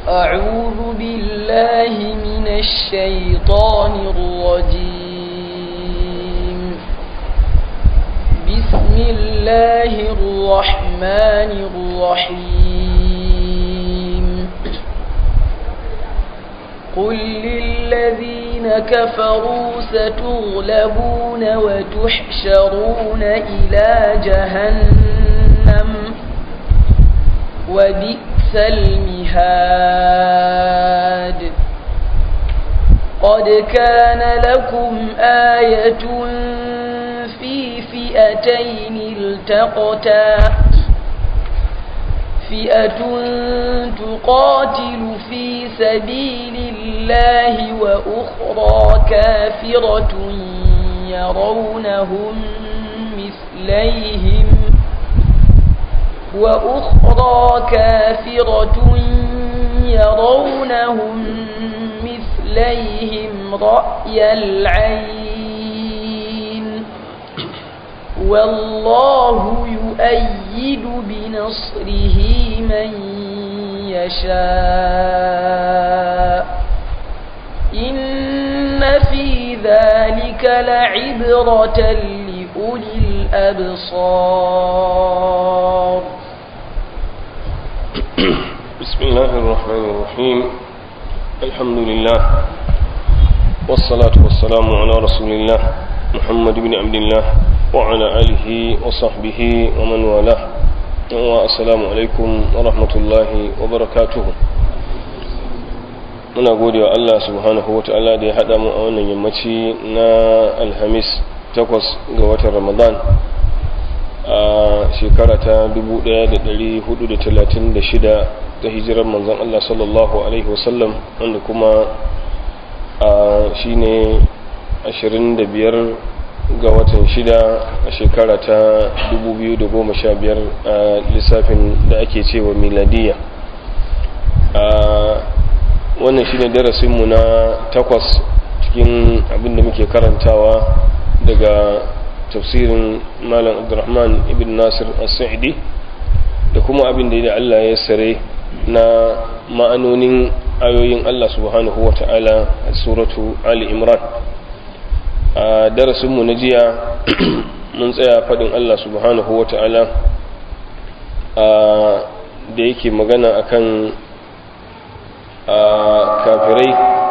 أعوذ بالله من الشيطان الرجيم بسم الله الرحمن الرحيم قل للذين كفروا ستغلبون وتحشرون إلى جهنم وبئس المهاد قد كان لكم آية في فئتين التقتا فئة تقاتل في سبيل الله وأخرى كافرة يرونهم مثليهم وأخرى كافرة يرونهم مثليهم رأي العين والله يؤيد بنصره من يشاء إن في ذلك لعبرة لأولي الأبصار بسم الله الرحمن الرحيم الحمد لله والصلاة والسلام على رسول الله محمد بن عبد الله وعلى آله وصحبه ومن والاه والسلام عليكم ورحمة الله وبركاته muna gode wa Allah subhanahu wa ta'ala da ya haɗa mu a wannan yammaci na alhamis takwas ga watan ramadan a shekara ta 1436 ta hijirar manzon Allah sallallahu alaihi wasallam wanda kuma shi ne 25 ga watan shida a shekara ta 2015 a lissafin da ake cewa miladiya wannan shine darasinmu na takwas cikin abin da muke karantawa daga tafsirin malam abdurrahman ibn nasir as-sa'idi da kuma abin da Allah ya sare na ma'anonin ayoyin Allah subhanahu wa ta'ala a suratu ali imran a darasinmu na jiya mun tsaya faɗin Allah subhanahu wa ta'ala da yake magana akan kafirai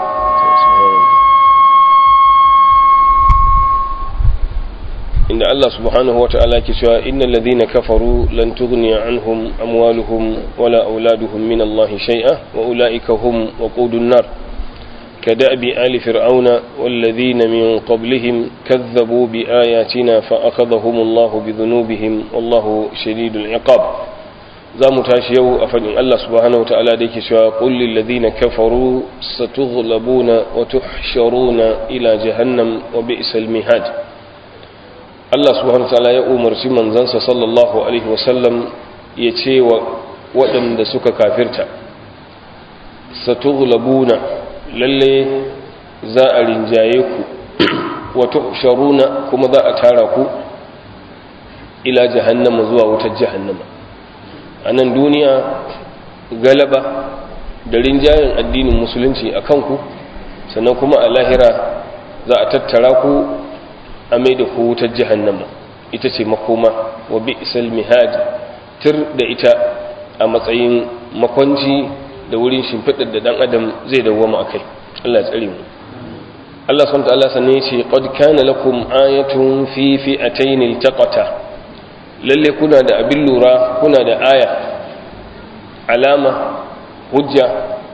inda Allah subhanahu wa ta'ala ke cewa innal ladhina kafaru lan tughniya anhum amwaluhum wala auladuhum min Allah shay'a wa ulaika hum waqudun nar كدأب آل فرعون والذين من قبلهم كذبوا بآياتنا فأخذهم الله بذنوبهم والله شديد العقاب za mu tashi yau a faɗin Allah subhanahu wa ta'ala da yake cewa ƙullin ladina kafaru satughlabuna wa tuhsharuna ila jahannam wa bi'sal mihad Allah subhanahu wa ta'ala ya umarci manzansa sallallahu alaihi wa sallam ya ce wa waɗanda suka kafirta satughlabuna lalle za a rinjaye ku wa tuhsharuna kuma za a tara ku ila jahannama zuwa wutar jahannama a nan duniya galaba da rinjayen addinin musulunci a kanku sannan kuma a lahira za a tattara ku a mai da ku wutar jahannama ita ce makoma wa bi isal mihad tir da ita a matsayin makwanci da wurin shimfiɗar da ɗan adam zai dawwama a kai allah tsare mu Allah subhanahu wa ta'ala sanne ce qad kana lakum ayatun fi fi'atayn iltaqata lalle kuna da abin lura kuna da aya alama hujja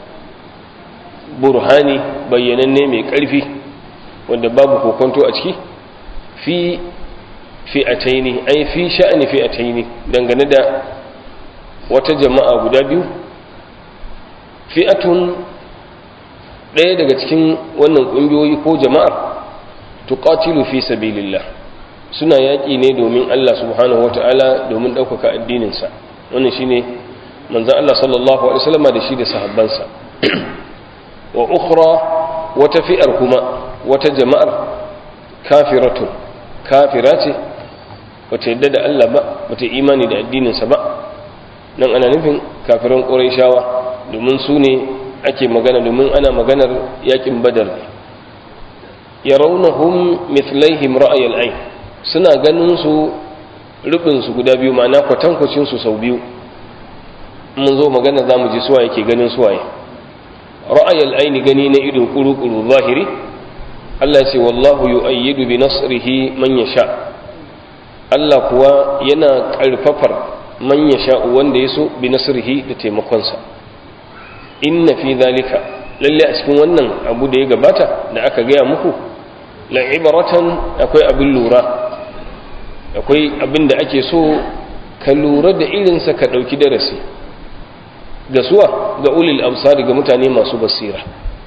burhani bayyananne mai ƙarfi wanda babu kokonto a ciki fi fi'ataini ai fi sha'ani fi'ataini dangane da wata jama'a guda biyu fi'atun ɗaya daga cikin wannan ƙungiyoyi ko jama'ar tuqatilu fi sabilillah suna yaƙi ne domin Allah subhanahu wata'ala domin ɗaukaka addininsa wannan shine manzon Allah sallallahu alaihi wasallam da shi da sahabbansa wa ukhra wata fi'ar kuma wata jama'ar kafiratun kafira ce bata yadda da Allah ba bata imani da addininsa ba nan ana nufin kafiran ƙurayshawa domin su ne ake magana domin ana maganar yakin badar yarawnahum mithlaihim ra'ayal ayn suna ganin su rubin su guda biyu ma'ana kwatankwacin su sau biyu mun zo magana zamu ji suwa yake ganin suwaye ra'ayal ayn gani na ido kuru-kuru zahiri Allah ce wallahu yu'ayyidu bi nasrihi man yasha Allah kuwa yana karfafar man yasha wanda yaso bi nasrihi da taimakonsa inna fi zalika lalle a cikin wannan abu da ya gabata da aka gaya muku la'ibaratan akwai abin lura akwai abin da ake so ka lura da irinsa ka ɗauki darasi ga suwa ga ulil absari ga mutane masu basira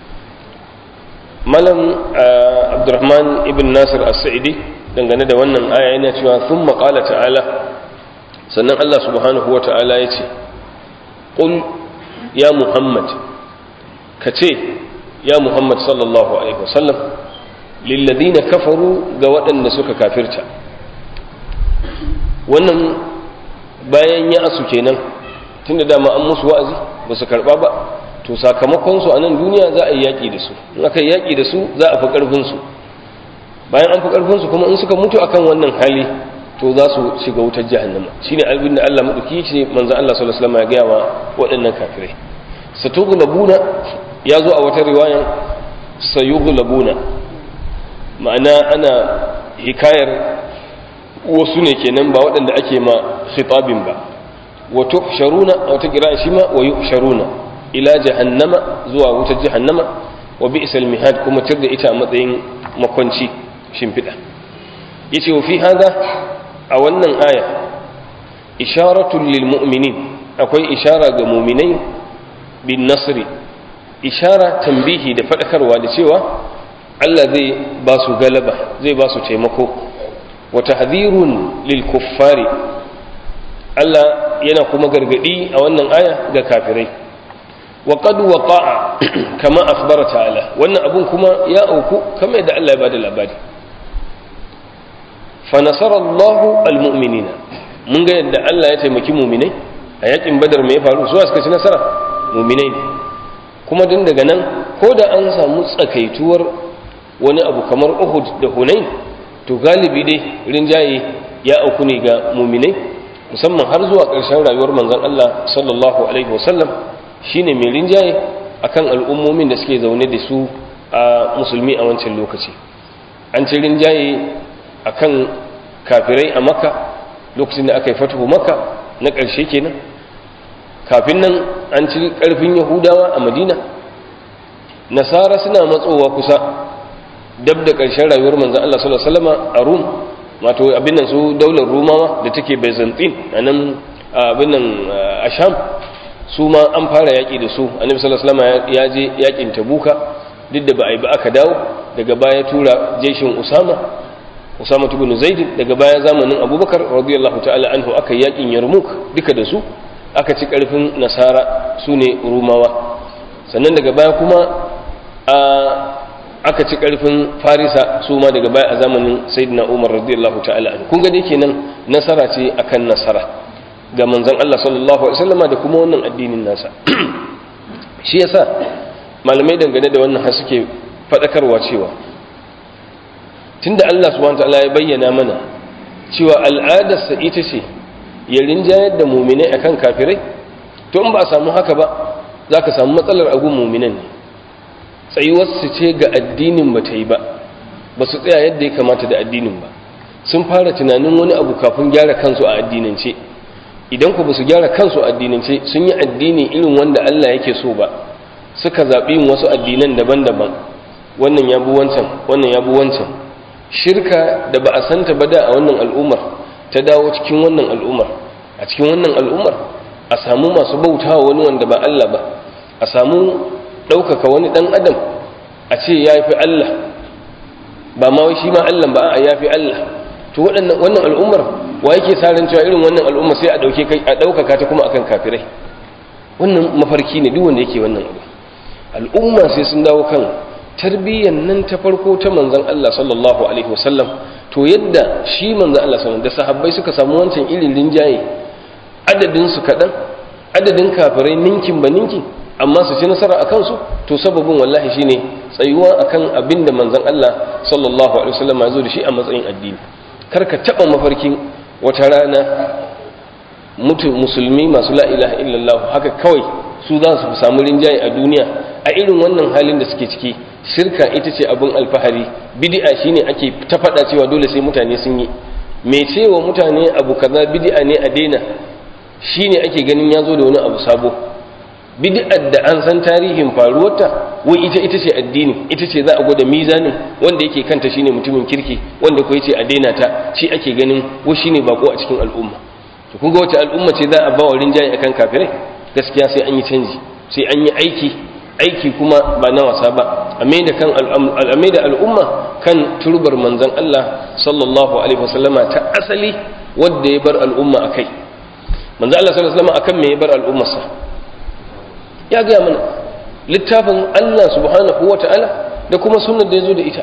malam abdurrahman ibn nasir as-sa'idi dangane da wannan aya yana cewa sun maƙala ta'ala sannan allah subhanahu wa ta'ala ya ce ƙul ya muhammad ka ce ya muhammad sallallahu alaihi wasallam lilladina kafaru ga waɗanda suka kafirta wannan bayan ya asu kenan tunda dama an musu wa'azi ba su karɓa ba to sakamakon su a nan duniya za a yi yaƙi da su in aka yi yaƙi da su za a fi ƙarfin su bayan an fi ƙarfin su kuma in suka mutu akan wannan hali to za su shiga wutar jahannama shine albin da Allah madauki ce manzo Allah sallallahu alaihi wasallam ya gaya wa waɗannan kafirai satughlabuna ya zo a wata riwayan sayughlabuna ma'ana ana hikayar wasu ne kenan ba waɗanda ake ma khitabin ba wa tuhsharuna a wata kira shi ma wa yuhsharuna ila jahannama zuwa wutar jahannama wa bi'sal mihad kuma tirda ita a matsayin makwanci shimfiɗa yace wa fi hada a wannan aya isharatun lil mu'minin akwai ishara ga mu'minai bin nasri ishara tambihi da faɗakarwa da cewa Allah zai ba su galaba zai ba su taimako wa tahdhirun lil kuffari Allah yana kuma gargadi a wannan aya ga kafirai wa qad waqa'a kama akhbara ta'ala wannan abun kuma ya auku kamar yadda Allah ya bada labari fa nasara Allahu almu'minina mun ga yadda Allah ya taimaki mu'minai a yakin badar me ya faru su suka ci nasara mu'minai ne kuma din daga nan ko da an samu tsakaituwar wani abu kamar Uhud da Hunain to galibi dai rinjaye ya auku ne ga mu'minai musamman har zuwa ƙarshen rayuwar manzon Allah sallallahu alaihi wasallam shine mai rinjaye akan al'ummomin da suke zaune da su a musulmi a wancan lokaci an ci rinjaye akan kafirai a makka lokacin da aka yi fatuhu makka na ƙarshe kenan kafin nan an ci ƙarfin yahudawa a madina nasara suna matsowa kusa dab da ƙarshen rayuwar manzan Allah sallallahu alaihi wasallam a rum wato abin nan su daular rumawa da take byzantine a nan abin nan a sham su ma an fara yaƙi da su annabi sallallahu alaihi wasallam ya je yaƙin tabuka duk da ba a yi ba aka dawo daga baya tura jeshin usama usama ibn zaid daga baya zamanin abubakar radiyallahu ta'ala anhu aka yaƙin yarmuk duka da su aka ci ƙarfin nasara su ne rumawa sannan daga baya kuma a aka ci ƙarfin farisa su ma daga baya a zamanin sayyidina umar radiyallahu ta'ala anhu kun ga dai kenan nasara ce akan nasara ga manzon Allah sallallahu alaihi wasallama da kuma wannan addinin nasa shi yasa malamai dangane da wannan har suke fadakarwa cewa tunda Allah subhanahu wataala ya bayyana mana cewa al'adarsa ita ce ya rinjayar da muminai akan kafirai to in ba a samu haka ba za ka samu matsalar agun muminan ne tsayuwarsu ce ga addinin ba ta yi ba ba su tsaya yadda ya kamata da addinin ba sun fara tunanin wani abu kafin gyara kansu a addinance idan ku ba su gyara kansu a addinance sun yi addini irin wanda Allah yake so ba suka zaɓi yin wasu addinan daban-daban wannan ya bu wancan wannan ya bu wancan shirka da ba a santa ba da a wannan al'ummar ta dawo cikin wannan al'ummar a cikin wannan al'ummar a samu masu bautawa wani wanda ba Allah ba a samu ɗaukaka wani ɗan adam a ce ya fi Allah ba ma shi ma Allah ba a ya fi Allah to waɗannan wannan al'ummar wa yake sarin cewa irin wannan al'ummar sai a ɗauke kai a ɗaukaka ta kuma akan kafirai wannan mafarki ne duk wanda yake wannan abu al'umma sai sun dawo kan tarbiyyar nan ta farko ta manzon Allah sallallahu alaihi wasallam to yadda shi manzon Allah sallallahu da sahabbai suka samu wancan irin linjaye adadin su kaɗan adadin kafirai ninkin ba ninkin amma su ci nasara a kansu to sababin wallahi shine tsayuwa akan abin da manzon Allah sallallahu alaihi wasallam ya zo da shi a matsayin addini kar ka taba mafarkin wata rana mutu musulmi masu la ilaha illallah haka kawai su za su samu rinjaye a duniya a irin wannan halin da suke ciki shirka ita ce abin alfahari bid'a shine ake ta faɗa cewa dole sai mutane sun yi me cewa mutane abu kaza bid'a ne a daina shine ake ganin ya zo da wani abu sabo bid'ar da an san tarihin faruwarta wai ita ita ce addini ita ce za a gwada mizanin wanda yake kanta shine mutumin kirki wanda ko yace a daina ta shi ake ganin wai shine bako a cikin al'umma to kun ga wace al'umma ce za a ba wa rinjaye akan kafirai gaskiya sai an yi canji sai an yi aiki aiki kuma ba na wasa ba a da kan da al'umma kan turbar manzon Allah sallallahu alaihi wasallama ta asali wanda ya bar al'umma akai manzon Allah sallallahu alaihi wasallama akan me ya bar al'ummarsa ya gaya mana littafin Allah subhanahu wa ta'ala da kuma sunan da ya zo da ita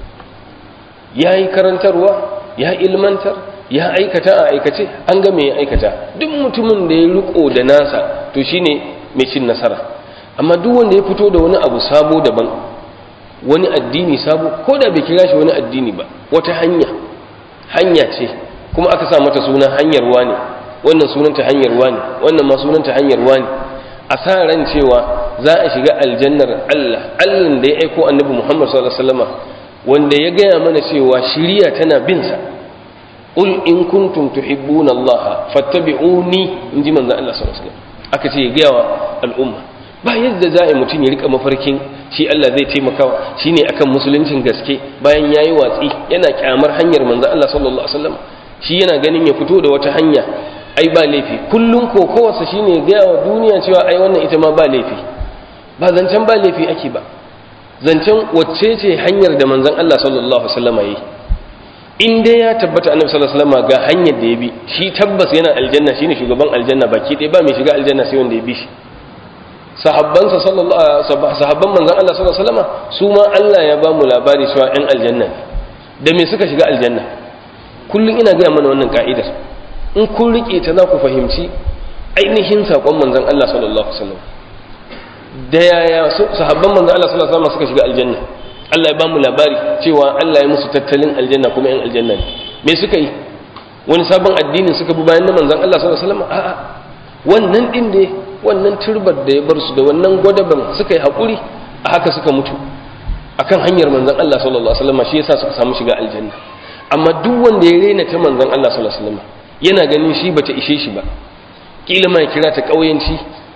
ya yi karantarwa ya ilmantar ya aikata a aikace an ga me ya aikata duk mutumin da ya riko da nasa to shine mai cin nasara amma duk wanda ya fito da wani abu sabo daban wani addini sabo ko da bai kira shi wani addini ba wata hanya hanya ce kuma aka sa mata suna hanyar wani wannan sunanta hanyar wani wannan ma sunanta hanyar wani a sa ran cewa za a shiga aljannar Allah Allah da ya aiko annabi Muhammad sallallahu alaihi wasallam wanda ya gaya mana cewa shiriya tana bin sa qul in kuntum tuhibbuna Allah fattabi'uni inji manzo Allah sallallahu alaihi wasallam aka ce ya gaya wa al'umma ba yadda za a yi mutum ya rika mafarkin shi Allah zai taimaka shine akan musuluncin gaske bayan yayi watsi yana kyamar hanyar manzo Allah sallallahu alaihi wasallam shi yana ganin ya fito da wata hanya ai ba laifi kullum kokowarsa shine gaya wa duniya cewa ai wannan ita ma ba laifi ba zancen ba laifi ake ba zancen wacce ce hanyar da manzon Allah sallallahu alaihi wasallam yayi in dai ya tabbata annabi sallallahu alaihi wasallam ga hanyar da ya bi shi tabbas yana aljanna shine shugaban aljanna baki ɗaya ba mai shiga aljanna sai wanda ya bi shi sahabbansa sallallahu sahabban manzon Allah sallallahu alaihi wasallam su ma Allah ya ba mu labari cewa ɗan aljanna da me suka shiga aljanna kullum ina gaya mana wannan ka'idar in kun rike ta za ku fahimci ainihin saƙon manzon Allah sallallahu alaihi wasallam da yaya sahabban manzon Allah sallallahu alaihi wasallam suka shiga aljanna Allah ya ba mu labari cewa Allah ya musu tattalin aljanna kuma yan aljanna ne me suka yi wani sabon addinin suka bi bayan na manzon Allah sallallahu alaihi wasallam a'a wannan din da wannan turbar da ya bar su da wannan gwadaban suka yi hakuri a haka suka mutu akan hanyar manzon Allah sallallahu alaihi wasallam shi yasa suka samu shiga aljanna amma duk wanda ya rena ta manzon Allah sallallahu alaihi wasallam yana ganin shi bata ishe shi ba kila ma ya kira ta kauyanci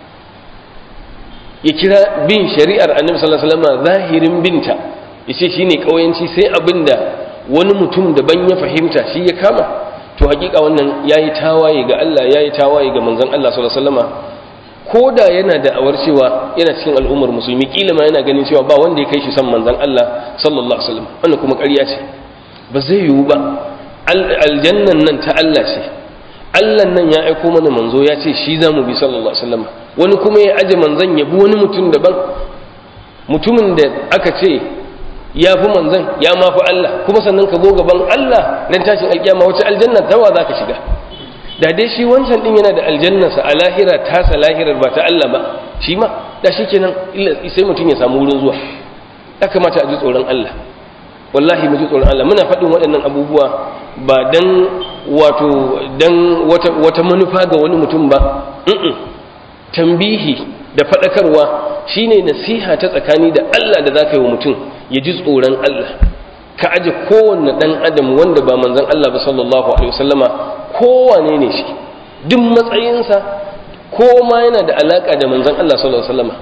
ya kira bin shari'ar annabi sallallahu alaihi wasallam zahirin binta yace shine kauyanci sai abinda wani mutum daban ya fahimta shi ya kama to hakika wannan yayi tawaye ga Allah yayi tawaye ga manzon Allah sallallahu alaihi wasallam koda yana da awar cewa yana cikin al'ummar musulmi kila ma yana ganin cewa ba wanda ya kai shi san manzon Allah sallallahu alaihi wasallam wannan kuma ƙarya ce ba zai yiwu ba aljannan nan ta Allah ce Allah nan ya aiko mana manzo ya ce shi za mu bi sallallahu alaihi wasallam wani kuma ya aje manzon ya bi wani mutum daban mutumin da aka ce ya fi manzon ya ma fi Allah kuma sannan ka zo gaban Allah dan tashin alkiyama wace aljanna tawa za ka shiga da dai shi wancan din yana da aljannarsa a lahira tasa lahirar ba ta Allah ba shi ma da shi kenan sai mutum ya samu wurin zuwa ya kamata a ji tsoron Allah wallahi mu ji tsoron Allah muna faɗin waɗannan abubuwa ba dan wato dan wata, wata manufa ga wani mutum ba tambihi da faɗakarwa shine nasiha ta tsakani da Allah da zaka yi wa mutum ya ji tsoron Allah ka aje kowanne ɗan adam wanda ba manzon Allah ba sallallahu alaihi wasallama kowane ne shi duk matsayinsa ko ma yana da alaka da manzon Allah sallallahu alaihi wasallama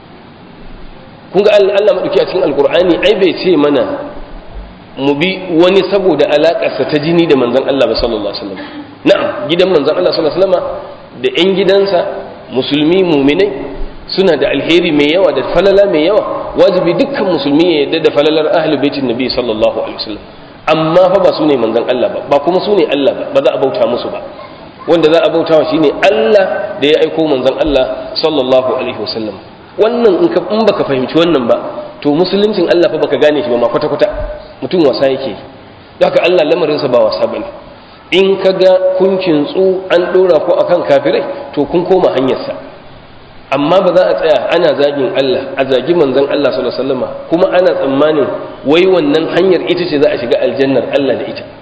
kun ga Allah madauki a cikin alkur'ani ai bai ce mana mu bi wani saboda alakarsa ta jini da manzon Allah ba sallallahu alaihi wasallam na'am gidan manzon Allah sallallahu alaihi wasallama da ƴan gidansa musulmi muminai suna da alheri mai yawa da falala mai yawa wajibi dukkan musulmi ya yarda da falalar ahli baitin nabi sallallahu alaihi wasallam amma fa ba su ne manzon Allah ba ba kuma su ne Allah ba ba za a bauta musu ba wanda za a bauta wa shine Allah da ya aiko manzon Allah sallallahu alaihi wasallam wannan in ka in baka fahimci wannan ba to musuluncin Allah fa baka gane shi ba ma kwata kwata mutum wasa yake haka Allah lamarinsa ba wasa bane in ka ga kun kintsu an dora ku akan kafirai to kun koma hanyarsa amma ba za a tsaya ana zagin Allah a zagi manzon Allah sallallahu alaihi wasallama kuma ana tsammanin wai wannan hanyar ita ce za a shiga aljannar Allah da ita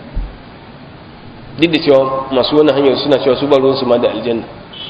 duk da cewa masu wannan hanyar suna cewa su ba ruwansu ma da aljanna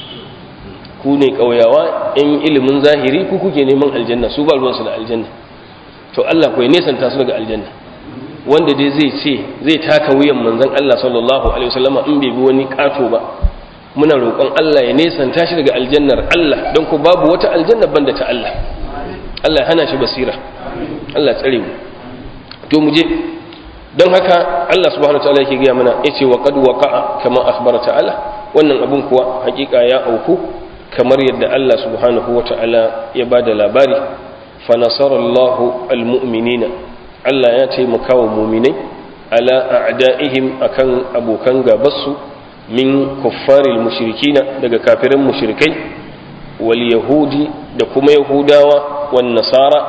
ku ne ƙauyawa in ilimin zahiri ku kuke neman aljanna su ba ruwansu da aljanna to Allah kuwa nesanta su daga aljanna wanda dai zai ce zai taka wuyan manzon Allah sallallahu alaihi wasallama in bai bi wani kato ba muna roƙon Allah ya nesanta shi daga aljannar Allah don ku babu wata aljanna banda ta Allah Allah ya hana shi basira Allah tsare mu to mu je don haka Allah subhanahu wa ta'ala yake gaya mana yace wa qad waqa'a kama akhbara ta'ala wannan abun kuwa hakika ya auku kamar yadda Allah subhanahu wa ta'ala ya bada labari fa nasarallahu almu'minina Allah ya taimaka wa mu'minai ala a'da'ihim akan abokan gabarsu min kuffaril mushrikina daga kafirin mushrikai wal yahudi da kuma yahudawa wan nasara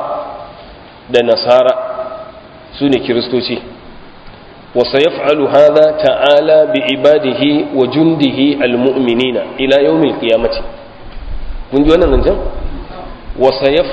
da nasara su ne kiristoci وسيفعل هذا تعالى بعباده وجنده المؤمنين إلى يوم القيامة kun ji wannan zancen wasa ya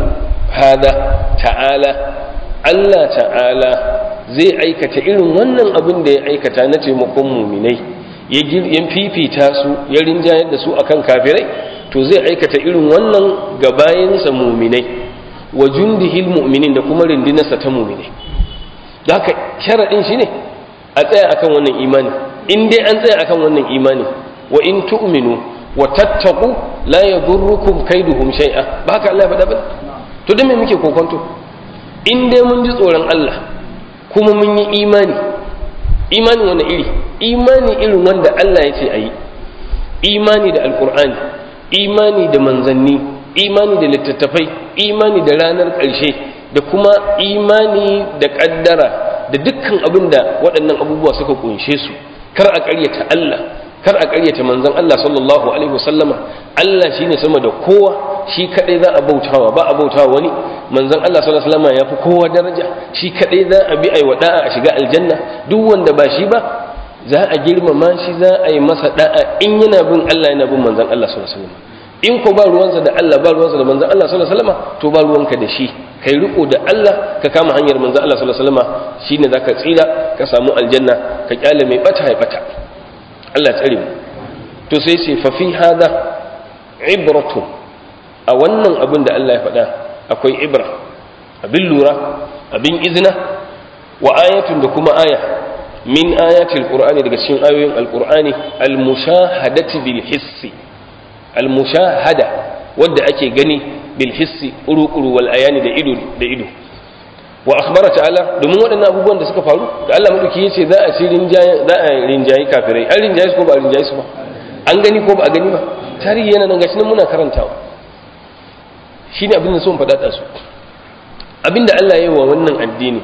hada ta'ala Allah ta'ala zai aikata irin wannan abin da ya aikata na taimakon muminai ya fifita su ya rinjayar da su akan kafirai to zai aikata irin wannan ga bayansa muminai wa jundihil mu'minin da kuma rindinarsa ta muminai da haka sharaɗin shi ne a tsaya akan wannan imani in dai an tsaya akan wannan imani wa in tu'minu wa tattaku la yadurrukum kaiduhum shay'a ba haka Allah ya faɗa ba to dan me muke kokonto in dai mun ji tsoron Allah kuma mun yi imani imani wani iri imani irin wanda Allah ya ce a yi imani da alkur'ani imani da manzanni imani da littattafai imani da ranar ƙarshe da kuma imani da ƙaddara da dukkan abin da waɗannan abubuwa suka kunshe su kar a ƙaryata Allah kar a ƙaryata manzon Allah sallallahu alaihi wasallama Allah shine sama da kowa shi kadai za a bautawa ba a bautawa wani manzon Allah sallallahu alaihi wasallama yafi kowa daraja shi kadai za a bi ai wada'a a shiga aljanna duk wanda ba shi ba za a girmama shi za a yi masa da'a in yana bin Allah yana bin manzon Allah sallallahu alaihi wasallama in ko ba ruwansa da Allah ba ruwansa da manzon Allah sallallahu alaihi wasallama to ba ruwanka da shi kai riko da Allah ka kama hanyar manzon Allah sallallahu alaihi wasallama shine zaka tsira ka samu aljanna ka kyale mai bata ya bata Allah tsare mu to sai ce fa fi hada ibratun a wannan abin da Allah ya faɗa akwai ibra abin lura abin izina wa ayatun da kuma aya min ayatil qur'ani daga cikin ayoyin alqur'ani almushahadati bil hissi almushahada wadda ake gani bil hissi uru-uru wal ayani da ido da ido wa akhbara ta'ala domin waɗannan abubuwan da suka faru da Allah madauki yace za a ci rinjaye za a rinjaye kafirai an rinjaye su ko ba a rinjaye su ba an gani ko ba a gani ba tarihi yana nan gashi nan muna karantawa shine abin da son faɗa da su abinda Allah ya yi wa wannan addini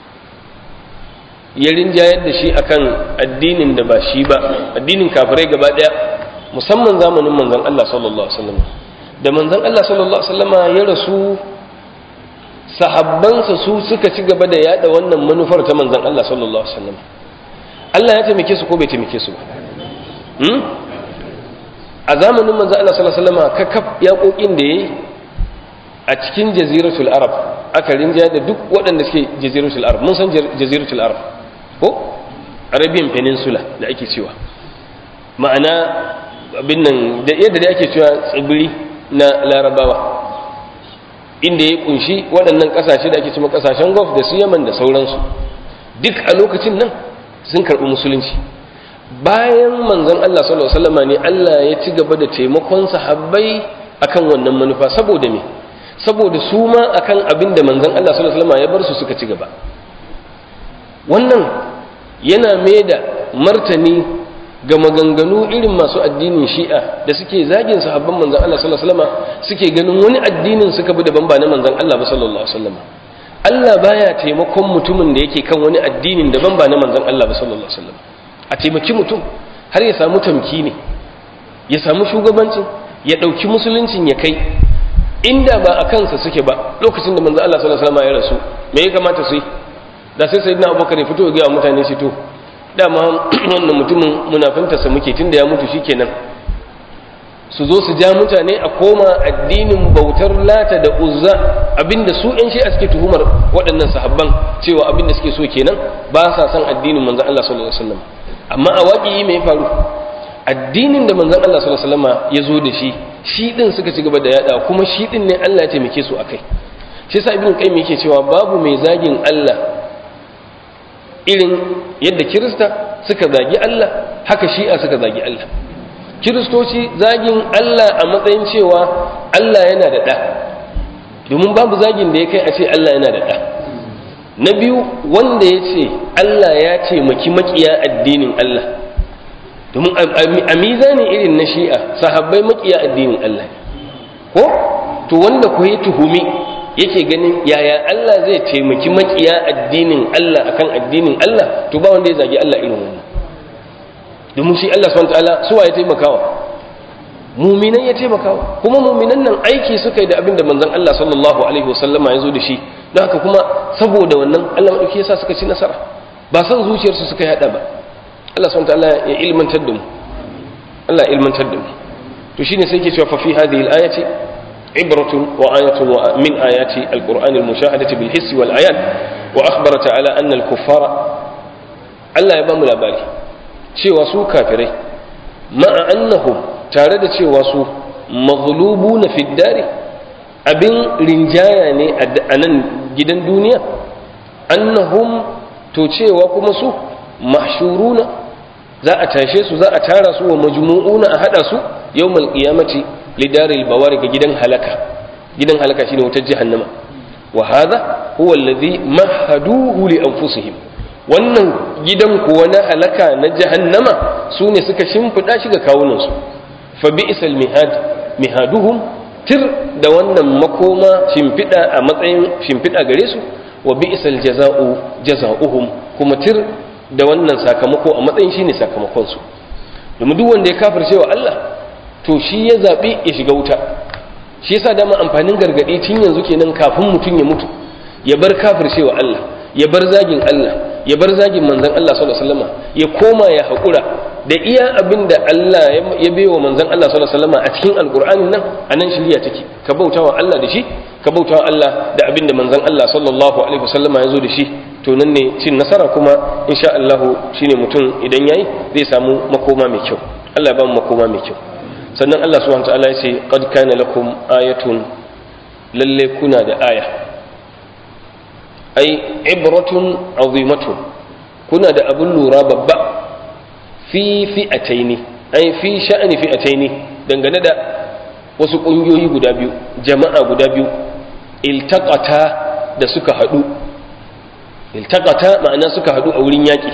ya rinjayar da shi akan addinin da ba shi ba addinin kafirai gaba daya musamman zamanin manzon Allah sallallahu alaihi wasallam da manzon Allah sallallahu alaihi wasallama ya rasu sahabbansa su suka ci gaba da yada wannan manufar ta manzon Allah sallallahu alaihi wasallam Allah ya taimake su ko bai taimake su ba hmm? a zamanin manzon Allah sallallahu alaihi wasallama kakaf yaƙoƙin da yayi a cikin jaziratul arab aka rinja da duk waɗanda suke jaziratul arab mun san jaziratul arab ko arabian peninsula da ake cewa ma'ana abin nan da yadda da ake cewa tsibiri na larabawa inda ya kunshi waɗannan ƙasashe da ake cewa ƙasashen gulf da su yaman da sauransu duk a lokacin nan sun karɓi musulunci bayan manzon Allah sallallahu alaihi wasallam ne Allah ya ci gaba da taimakon sahabbai akan wannan manufa saboda me saboda su ma akan abin da manzon Allah sallallahu alaihi wasallam ya bar su suka ci gaba wannan yana mai da martani ga maganganu irin masu addinin shi'a da suke zagin sahabban manzon Allah sallallahu alaihi wasallam suke ganin wani addinin suka bi daban ba na manzon Allah ba sallallahu alaihi wasallam Allah baya taimakon mutumin da yake kan wani addinin daban ba na manzon Allah ba sallallahu alaihi wasallam a taimaki mutum har ya samu tamkini ya samu shugabancin ya dauki musuluncin ya kai inda ba a kansa suke ba lokacin da manzon Allah sallallahu alaihi wasallam ya rasu me ya kamata su yi da sai sayyidina Abubakar ya fito ya ga mutane shi to dama wannan mutumin munafintarsa muke tunda ya mutu shikenan su zo su ja mutane a koma addinin bautar lata da uzza abinda su yan shi'a suke tuhumar waɗannan sahabban cewa abinda suke so kenan ba sa son addinin manzon Allah sallallahu alaihi wasallam amma a waƙi me ya faru addinin da manzon Allah sallallahu alaihi wasallam ya zo da shi shi din suka ci gaba da yada kuma shi din ne Allah ya taimake su akai shi yasa ibnu qayyim yake cewa babu mai zagin Allah irin yadda kirista suka zagi Allah haka shi'a suka zagi Allah kiristoci zagin Allah a matsayin cewa Allah yana da ɗa domin babu zagin da ya kai a ce Allah yana da ɗa na biyu wanda ya ce Allah ya ce maki makiya addinin Allah domin a mizanin irin na shi'a sahabbai makiya addinin Allah ko to wanda ku yi tuhumi yake ganin yaya Allah zai taimaki makiya addinin Allah akan addinin Allah to ba wanda ya zagi Allah irin wannan domin shi Allah subhanahu wataala suwa ya taimakawa muminan ya taimakawa kuma muminan nan aiki suka yi da abin da manzon Allah sallallahu alaihi wasallama ya zo da shi don haka kuma saboda wannan Allah madauki yasa suka ci nasara ba san zuciyarsu suka yada ba Allah subhanahu wataala ya ilmantar da mu Allah ya ilmantar da mu to shine sai yake cewa fa fi hadhihi al-ayati عبرة وآية من آيات القرآن المشاهدة بالحس والآيات وأخبر تعالى أن الكفار ألا يبام الأباري cewa su kafirai ma'a annahum tare da cewa su maghlubu na fiddari abin rinjaya ne a nan gidan duniya annahum to cewa kuma su mahshuruna za a tashe su za a tara su wa majmu'una a hada su yawmal qiyamati lidaril bawari ga gidan halaka gidan halaka shine wutar jahannama wa hadha huwa alladhi mahaduhu li anfusihim wannan gidan kuwa na halaka na jahannama su ne suka shimfiɗa shi ga kawunansu fa bi'sal mihad mihaduhum tir da wannan makoma shimfiɗa a matsayin shimfiɗa gare su wa bi'sal jaza'u jaza'uhum kuma tir da wannan sakamako a matsayin shine sakamakon su domin duk wanda ya kafirce wa Allah to shi ya zabi ya shiga wuta shi yasa dama amfanin gargadi tun yanzu kenan kafin mutum ya mutu ya bar kafirce wa Allah ya bar zagin Allah ya bar zagin manzon Allah sallallahu alaihi wasallam ya koma ya haƙura da iya abin da Allah ya baiwa manzon Allah sallallahu alaihi wasallam a cikin alqur'anin nan anan shiriya take ka bautawa Allah da shi ka bautawa Allah da abin da manzon Allah sallallahu alaihi wasallam ya zo da shi to nan ne cin nasara kuma insha Allah shine mutum idan yayi zai samu makoma mai kyau Allah ya ba mu makoma mai kyau sannan Allah subhanahu wa ta'ala ya ce qad kana lakum ayatun lalle kuna da aya ai ibratun azimatun kuna da abin lura babba fi fi'ataini ai fi sha'ani fi'ataini dangane da wasu ƙungiyoyi guda biyu jama'a guda biyu iltaqata da suka haɗu iltaqata ma'ana suka haɗu a wurin yaƙi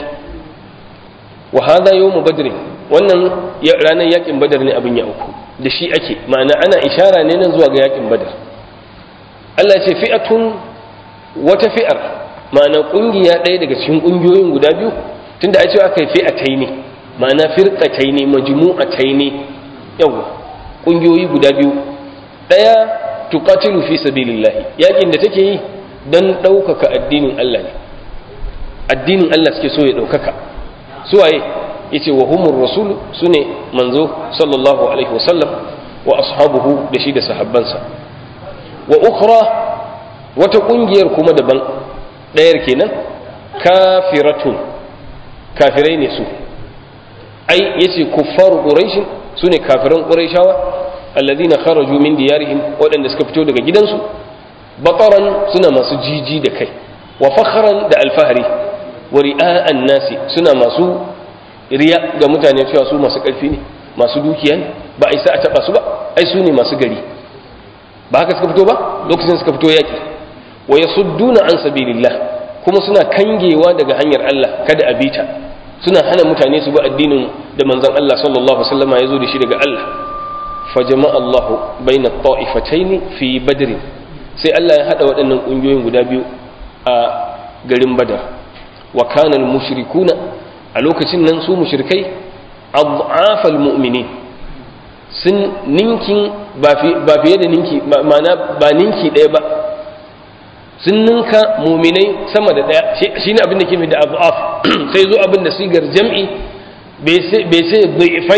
wa hadha yawmu badr wannan ranar yaƙin badar ne abin ya uku da shi ake ma'ana ana ishara ne nan zuwa ga yaƙin badar Allah ya ce fi'atun wata fi'ar ma'ana ƙungiya ɗaya daga cikin ƙungiyoyin guda biyu tunda a ce aka yi fi'atai ne ma'ana firƙatai ne majmu'atai ne yawa ƙungiyoyi guda biyu ɗaya tuqatilu fi sabilillahi yakin da take yi dan ɗaukaka addinin Allah ne addinin Allah suke so ya ɗaukaka suwaye yace wa humur rasul sune manzo sallallahu alaihi wasallam wa ashabuhu da shi da sahabbansa wa ukhra wata kungiyar kuma daban ɗayar kenan kafiratun kafirai ne su ai yace kuffaru quraish sune kafiran quraishawa alladhina kharaju min diyarihim waɗanda suka fito daga gidansu bataran suna masu jiji da kai wa fakhran da alfahari wa ri'a'an nasi suna masu riya ga mutane cewa su masu ƙarfi ne masu dukiya ne ba a isa a taɓa su ba ai su ne masu gari ba haka suka fito ba lokacin suka fito yaƙi wa yasudduna an sabilillah kuma suna kangewa daga hanyar Allah kada a bita suna hana mutane su bi addinin da manzon Allah sallallahu alaihi wasallam ya zo da shi daga Allah fa jama'a Allahu baina ta'ifataini fi badr sai Allah ya hada waɗannan ƙungiyoyin guda biyu a garin Badar wa kana al-mushrikuna a lokacin nan su mushrikai adhafal mu'minin sun ninkin ba fiye da ninki ma'ana ba ninki ɗaya ba sun ninka muminai sama da ɗaya shi ne abin da ke mai da adhaf sai zo abin da sigar jam'i bai sai fai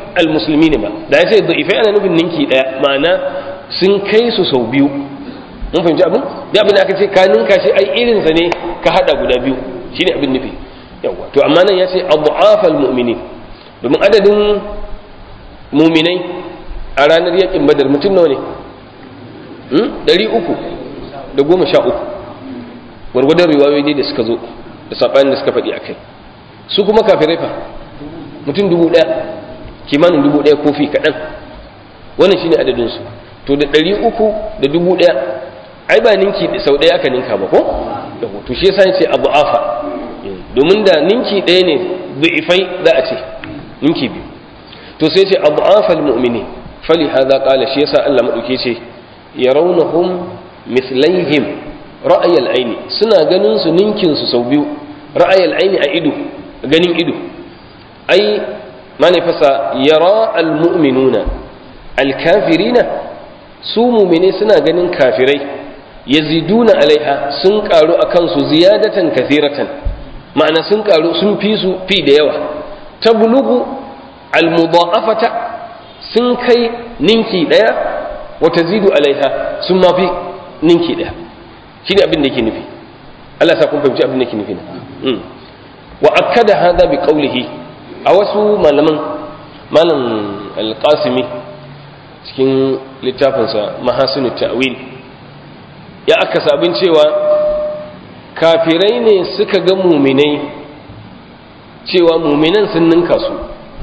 almusulmi ne ba da ya ce da'ifai ana nufin ninki daya ma'ana sun kai su sau biyu mun fahimci abin da abin da aka ce ka ninka shi ai irinsa ne ka hada guda biyu shine abin nufi yawa to amma nan ya ce abu'afal mu'minin domin adadin muminai a ranar yakin badar mutum nawa ne ɗari uku da goma sha uku gwargwadon riwayoyi da suka zo da saɓanin da suka faɗi a kai su kuma kafirai fa mutum dubu ɗaya kimanin dubu ɗaya kofi kaɗan wannan shine adadinsu to da ɗari uku da dubu ɗaya ai ba ninki sau ɗaya aka ninka ba ko to shi yasa ce abu afa domin da ninki ɗaya ne du'ifai za a ce ninki biyu to sai ce abu afal mu'mini fali hadha qala shi yasa Allah madauke ce yarawnahum mislaihim ra'ayal aini suna ganin su ninkin su sau biyu ra'ayal aini a ido ganin ido ai mane fasa yara al mu'minuna al kafirina su mu'mine suna ganin kafirai yaziduna alaiha sun karu akan su ziyadatan kathiratan ma'ana sun karu sun fi su fi da yawa tablugu almudha'afata sun kai ninki daya wa tazidu alaiha sun ma fi ninki daya shine abin da yake nufi Allah sa kun fahimci abin da yake nufi wa akkada hadha bi qawlihi a wasu malaman malam alqasimi cikin littafinsa mahasinut ta'wil ya aka sabin cewa kafirai ne suka ga muminai cewa muminan sun ninka su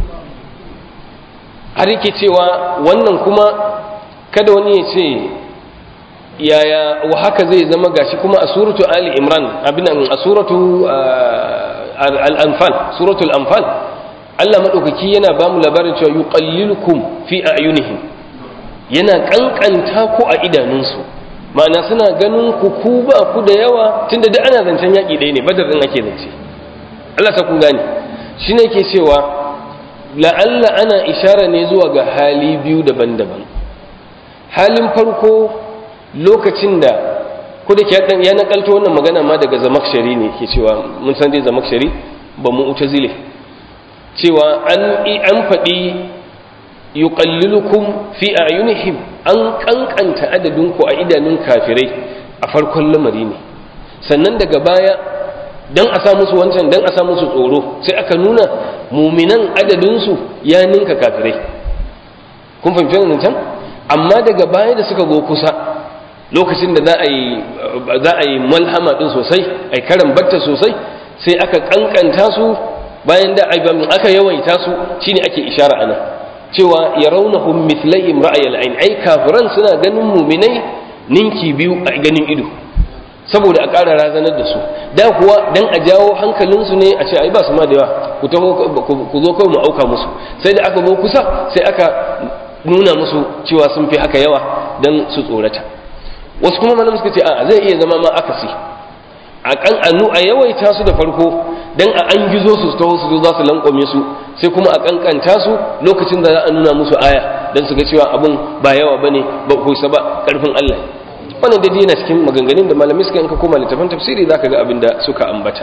har yake cewa wannan kuma kada wani ya ce yaya wa haka zai zama gashi kuma a suratu ali imran abinan a suratu al-anfal suratul anfal Allah madaukaki yana ba mu labarin cewa yuqallilukum fi a'yunihim yana kankanta ku a idanunsu ma'ana suna ganin ku ku ba ku da yawa tunda da ana zancen yaƙi ɗaya ne badar ɗin ake zance Allah ta kun gane shi ne ke cewa la'alla ana ishara ne zuwa ga hali biyu daban-daban halin farko lokacin da ko da ya nakalto wannan magana ma daga zamakshari ne ke cewa mun san dai zamakshari ba mu zile cewa an an faɗi yuqallilukum fi a'yunihim an kankanta adadinku a idanun kafirai a farkon lamari ne sannan daga baya dan a sa musu wancan dan a sa musu tsoro sai aka nuna muminan adadinsu ya ninka kafirai kun fahimci wannan can amma daga baya da suka zo kusa lokacin da za a yi za a yi malhama din sosai ai karan batta sosai sai aka kankanta su bayan da aka yawaita su shine ake ishara ana cewa yarawnahum mithlaihim ra'ayal ayn ai kafiran suna ganin muminai ninki biyu a ganin ido saboda a ƙara razanar da su da kuwa dan a jawo hankalinsu ne a ce ai ba su ma da yawa ku taho ku zo kawai mu auka musu sai da aka zo kusa sai aka nuna musu cewa sun fi haka yawa dan su tsorata wasu kuma malam suka ce a zai iya zama ma akasi a kan anu a yawaita su da farko dan a an gizo su taho su zo za su lankwame su sai kuma a kankanta su lokacin da za a nuna musu aya dan su ga cewa abun ba yawa bane ba kusa ba karfin Allah wannan dai yana cikin maganganun da malamai suka yanka koma littafin tafsiri zaka ga abin da suka ambata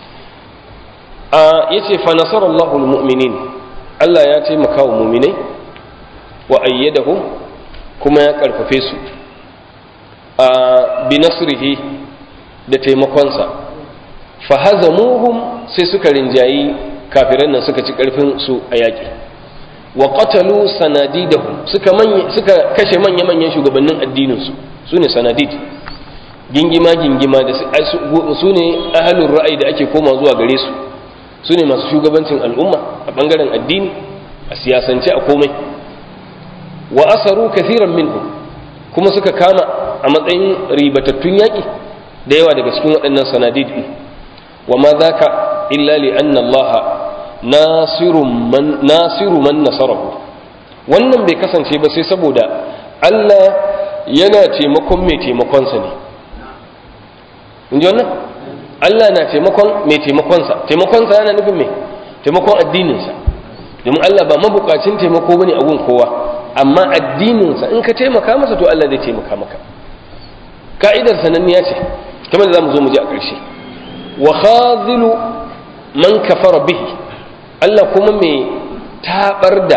a yace fa nasarallahu almu'minin Allah ya taimaka wa mu'minai wa ayyadahum kuma ya karfafe su a bi nasrihi da taimakonsa fa hazamuhum sai suka rinjayi kafiran nan suka ci karfin su a yaƙi wa qatalu sanadidahum suka manya suka kashe manya manyan shugabannin addinin su sune sanadid gingima gingima da su ne ahalun ra'ayi da ake koma zuwa gare su su ne masu shugabancin al'umma a bangaren addini a siyasance a komai wa asaru kathiran minhum kuma suka kama a matsayin ribatattun yaƙi da yawa daga cikin waɗannan sanadid ɗin wa ma zaka illa li anna Allah nasiru man nasiru man nasarahu wannan bai kasance ba sai saboda Allah yana taimakon mai taimakonsa ne in ji wannan Allah na taimakon mai taimakonsa taimakonsa yana nufin mai taimakon addininsa domin Allah ba mabukacin taimako bane a gun kowa amma addininsa in ka taimaka masa to Allah zai taimaka maka ka'idar sananniya ce kamar da za mu zo mu ji a ƙarshe wa khazilu man kafara bihi Allah kuma mai tabar da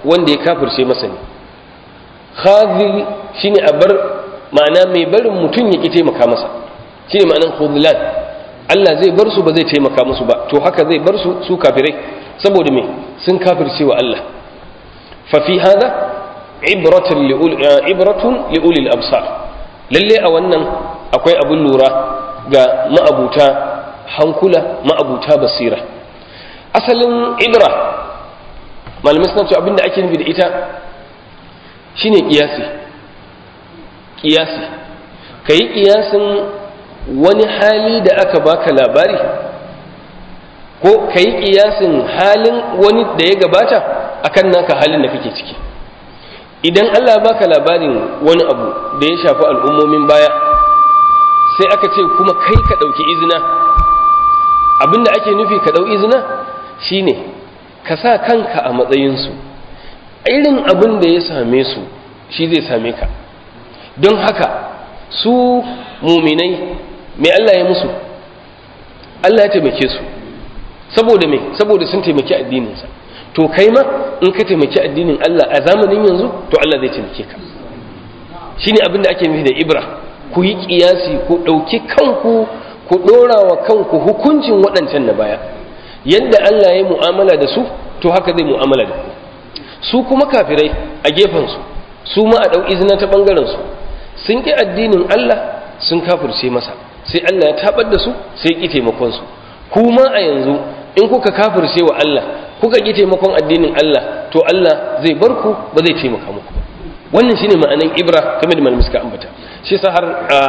wanda ya kafirce masa ne khazil shine a bar ma'ana mai barin mutum ya ki taimaka masa shine ma'anan khudlan Allah zai bar su ba zai taimaka musu ba to haka zai bar su su kafirai saboda me sun kafirce wa Allah fa fi hada ibratun liul ibratun liulil absar lalle a wannan akwai abun lura ga ma'abuta hankula ma'abuta basira asalin ibra malamai suna cewa abinda ake nufi da ita shine kiyasi kiyasi kai kiyasin wani hali da aka baka labari ko ka yi ƙiyasin halin wani da ya gabata akan naka halin da kake ciki idan Allah baka labarin wani abu da ya shafi al'ummomin baya sai aka ce kuma kai ka ɗauki izina abinda ake nufi ka ɗau izina shine ka sa kanka a matsayinsu irin abin da ya same su shi zai same ka don haka su muminai mai Allah ya musu Allah ya taimake su saboda me saboda sun taimaki addininsa to kai ma in ka taimaki addinin Allah a zamanin yanzu to Allah zai taimake ka shine abin da ake nufi da ibra ku yi kiyasi ku ɗauki kanku ku ɗora wa kanku hukuncin waɗancan na baya yadda Allah ya mu'amala da su to haka zai mu'amala da ku su kuma kafirai a gefensu su ma a ɗau izina ta ɓangarensu sun ƙi addinin Allah sun kafirce masa sai Allah ya tabar da su sai ƙi taimakonsu kuma a yanzu in kuka kafirce wa Allah kuka ƙi taimakon addinin Allah to Allah zai bar ku ba zai taimaka muku ba wannan shine ma'anan ibra kamar da malamin suka ambata shi sa har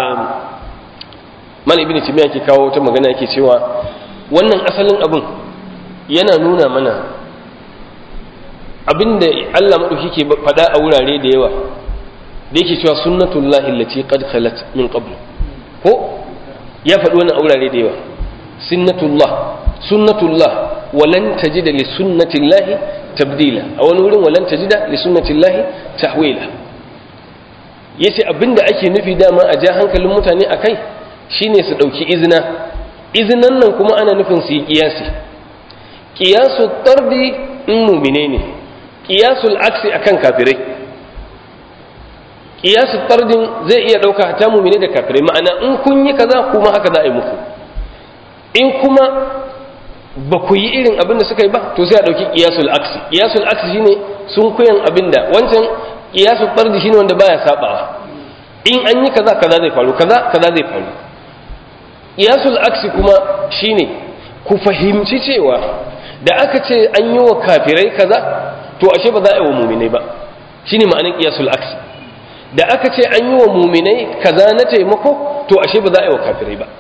malam ibnu timiya ke kawo ta magana yake cewa wannan asalin abin yana nuna mana abinda Allah madauki ke faɗa a wurare da yawa da yake cewa sunnatullahi allati qad khalat min qabl ko ya faɗi wannan a wurare da yawa sunnatullah sunnatullah walan tajida li sunnatillahi tabdila a wani wurin walan tajida li sunnatillahi tahwila yace abinda ake nufi dama a ja hankalin mutane akai shine su dauki izina izinan nan kuma ana nufin su yi kiyasi kiyasu tardi in mumine ne kiyasul aksi akan kafirai kiyasu tardin zai iya ɗauka hata mumine da kafirai ma'ana in kun yi kaza kuma haka za a yi muku in kuma ba ku yi irin abin da suka yi ba to sai a ɗauki kiyasul aksi kiyasul aksi shine sun kuyan abin da wancan kiyasul tardi shine wanda baya sabawa in an yi kaza kaza zai faru kaza kaza zai faru kiyasul aksi kuma shine ku fahimci cewa da aka ce an yi wa kafirai kaza to ashe ba za a yi wa muminai ba shine ma'anin kiyasul aksi da aka ce an yi wa muminai kaza na taimako to ashe ba za a yi wa kafirai ba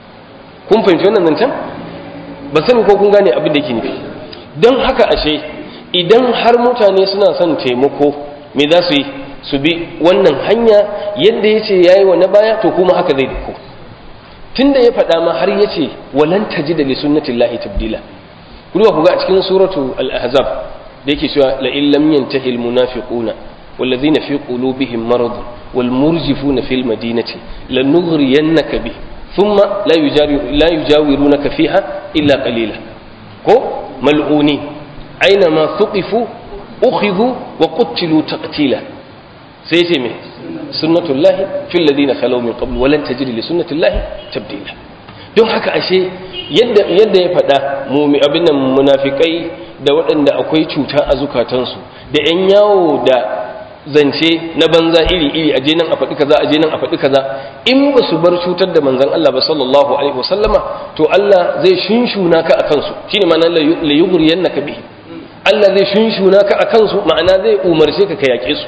kun fahimci wannan zancen ba sani ko kun gane abin da yake nufi don haka ashe idan har mutane suna son taimako me za su yi su bi wannan hanya yadda ya ce ya yi wa na baya to kuma haka zai duku tun da ya faɗa ma har ya ce walan taji da lissunnatin lahi tabdila ku ku ga a cikin suratu al-ahzab da yake cewa la in lam yantahi al-munafiquna والذين في قلوبهم مرض والمرجفون في المدينة لنغرينك به ثم لا يجاور لا يجاورونك فيها إلا قليلا كو ملعونين أينما ثقفوا أخذوا وقتلوا تقتيلا سيتم سنة الله في الذين خلوا من قبل ولن تجد لسنة الله تبديلا don haka ashe yadda yadda ya faɗa mumi abin nan munafikai da waɗanda akwai cuta a zukatansu da 'yan yawo da zance na banza iri-iri a nan a faɗi kaza a nan a faɗi kaza in ba su bar cutar da manzan Allah ba sallallahu alaihi wasallama to Allah zai shunshuna ka a kansu shine ma'ana la yughriyannaka bihi Allah zai shunshuna ka a kansu ma'ana zai umarce ka ka yaƙe su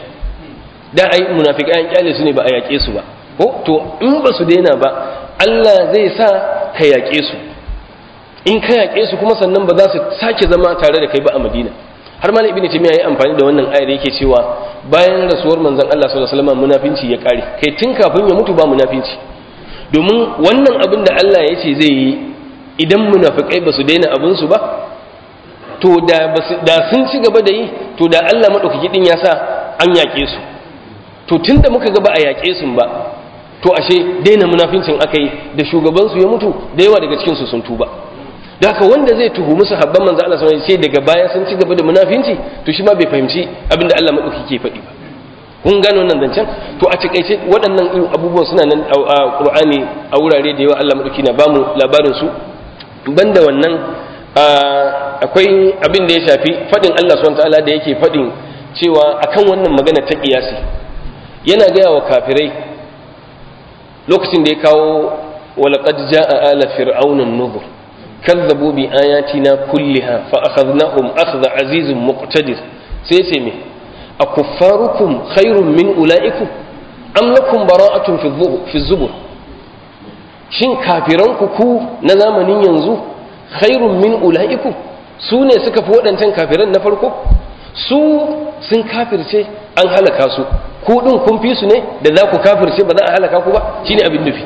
da ai munafiqai an kyale su ne ba a yaƙe su ba ko to in ba su daina ba Allah zai sa ka yaƙe su in ka yaƙe su kuma sannan ba za su sake zama tare da kai ba a Madina har malam ibnu taymiya yayi amfani da wannan ayar yake cewa bayan rasuwar manzon Allah sallallahu alaihi wasallam munafinci ya kare kai tun kafin ya mutu ba munafinci domin wannan abin da Allah ya ce zai yi idan munafikai ba su daina abin su ba to da da sun ci gaba da yi to da Allah madaukaki din ya sa an yaƙe su to tunda muka ga ba a yaƙe su ba to ashe daina munafincin akai da shugaban su ya mutu da yawa daga cikin su sun tuba da haka wanda zai tuhumi sahabban manzo Allah sallallahu alaihi wasallam sai daga baya sun ci gaba da munafinci to shi ma bai fahimci abin da Allah madauki ke faɗi ba kun gano nan zancen to a takaice waɗannan irin abubuwan suna nan a Qur'ani a wurare da yawa Allah madauki na bamu labarin su banda wannan akwai abin da ya shafi faɗin Allah subhanahu ta'ala da yake faɗin cewa akan wannan magana ta kiyasi yana gaya wa kafirai lokacin da ya kawo walaqad jaa ala fir'auna an-nuzur kazzabu bi ayatina kulliha fa akhadnahum akhdha azizun muqtadir sai ce me akuffarukum khairun min ulaikum am lakum bara'atun fi zubur shin kafiranku ku na zamanin yanzu khairun min ulaikum su ne suka fi waɗancan kafiran na farko su sun kafirce an halaka su ku ɗin kun fi su ne da za ku kafirce ba za a halaka ku ba shine abin nufi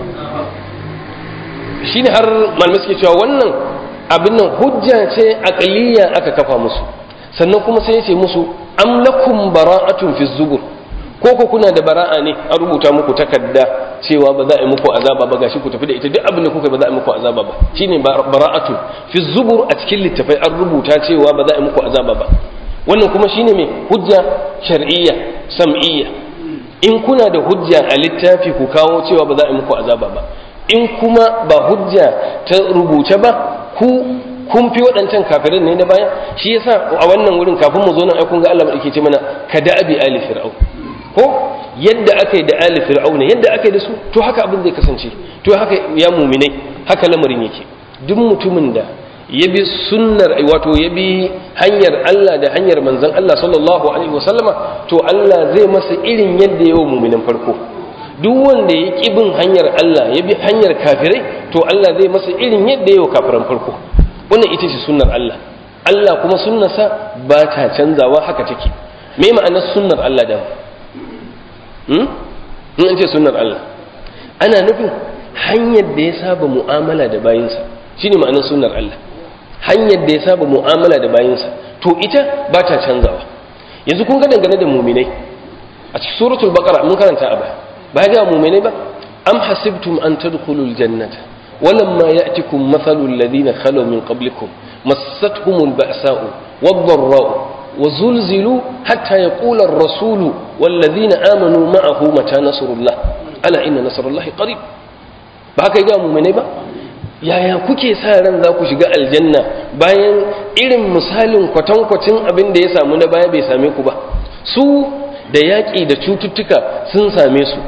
shine har malamai suke cewa wannan abin nan hujja ce aqliya aka kafa musu sannan kuma sai ya ce musu am lakum bara'atun fi zubur ko ko kuna da bara'a ne an rubuta muku takarda cewa ba za a yi muku azaba ba gashi ku tafi da ita duk abin da kuka ba za a yi muku azaba ba shine bara'atu fi zubur a cikin littafai an rubuta cewa ba za a yi muku azaba ba wannan kuma shine mai hujja shar'iyya sam'iyya in kuna da hujja a littafi ku kawo cewa ba za a yi muku azaba ba in kuma ba hujja ta rubuce ba ku kun fi waɗancan kafirin ne na baya shi yasa a wannan wurin kafin mu zo nan ai kun ga Allah madauke ce mana ka da abi ali fir'aun ko yadda aka yi da ali fir'auna yadda aka yi da su to haka abin zai kasance to haka ya muminai haka lamarin yake duk mutumin da ya bi sunnar wato ya bi hanyar Allah da hanyar manzon Allah sallallahu alaihi wasallama to Allah zai masa irin yadda ya wa muminan farko duk wanda ya ki bin hanyar Allah ya bi hanyar kafirai to Allah zai masa irin yadda ya wa kafiran farko wannan ita ce sunnar Allah Allah kuma sunnarsa ba ta canzawa haka take me ma'anar sunnar Allah da in an ce sunnar Allah ana nufin hanyar da ya saba mu'amala da bayinsa shine ma'anar sunnar Allah hanyar da ya saba mu'amala da bayinsa to ita ba ta canzawa yanzu kun ga dangane da muminai a cikin suratul baqara mun karanta a baya ba ga muminai ba am hasibtum an tadkhulul jannata ولما يأتكم مثل الذين خلوا من قبلكم مستهم البأساء والضراء وزلزلوا حتى يقول الرسول والذين آمنوا معه متى نصر الله ألا إن نصر الله قريب بهك يقام من با yaya kuke sa ran za ku shiga aljanna bayan irin misalin kwatankwacin abin da ya samu na baya bai same ku ba su da yaƙi da cututtuka sun same su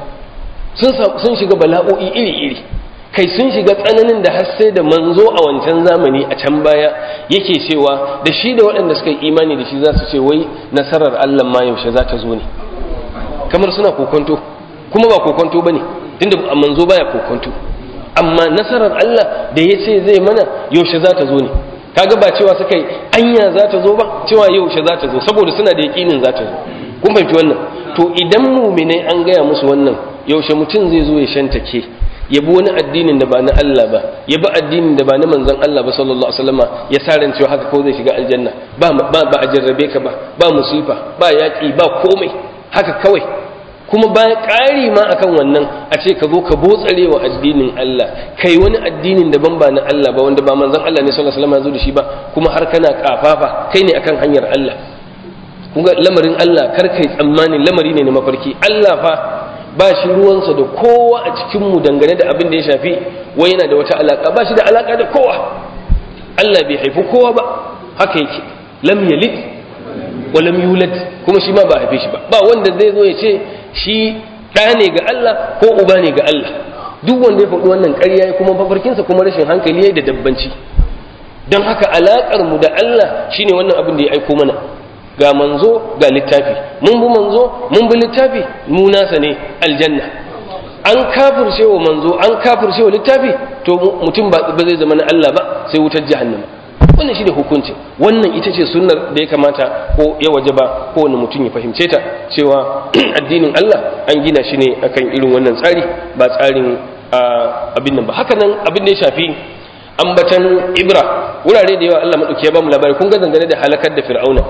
sun shiga bala'o'i iri-iri kai sun shiga tsananin da har sai da manzo a wancan zamani a can baya yake cewa da shi da waɗanda suka yi imani da shi za su ce wai nasarar Allah ma yaushe za ta zo ne kamar suna kokonto kuma ba kokonto ba ne tunda manzo baya kokonto amma nasarar Allah da ya ce zai mana yaushe za ta zo ne kaga ba cewa suka yi anya za ta zo ba cewa yaushe za ta zo saboda suna da yaƙinin za ta zo kun fahimci wannan to idan muminai an gaya musu wannan yaushe mutum zai zo ya shantake ya bi wani addinin da ba na Allah ba ya bi addinin da ba na manzon Allah ba sallallahu alaihi wasallama ya sa ran cewa haka ko zai shiga aljanna ba ba a jarrabe ka ba ba musifa ba yaƙi ba komai haka kawai kuma ba ƙari ma akan wannan a ce ka zo ka botsare wa addinin Allah kai wani addinin daban ba na Allah ba wanda ba manzon Allah ne sallallahu alaihi wasallama ya zo da shi ba kuma har kana kafafa kai ne akan hanyar Allah kun ga lamarin Allah kar kai tsammanin lamari ne na mafarki Allah fa ba shi ruwansa da kowa a cikinmu dangane da abin da ya shafi wai yana da wata alaka ba shi da alaka da kowa Allah bai haifi kowa ba haka yake lam yalid wa lam yulad kuma shi ma ba haife shi ba ba wanda zai zo ya ce shi ɗa ne ga Allah ko uba ne ga Allah duk wanda ya faɗi wannan ƙarya ya kuma mafarkinsa kuma rashin hankali ya da dabbanci don haka alaƙar mu da Allah shine wannan abin da ya aiko mana ga manzo ga littafi mun bi manzo mun bi littafi mu nasa ne aljanna an kafirce wa manzo an kafirce wa littafi to mutum ba zai zama na Allah ba sai wutar jahannama wannan shi da hukunci wannan ita ce sunnar da ya kamata ko ya waje ba kowane mutum ya fahimce ta cewa addinin Allah an gina shi ne akan irin wannan tsari ba tsarin abin nan ba haka nan abin da ya shafi ambatan ibra wurare da yawa Allah madauki ya ba mu labari kun ga dangane da halakar da fir'auna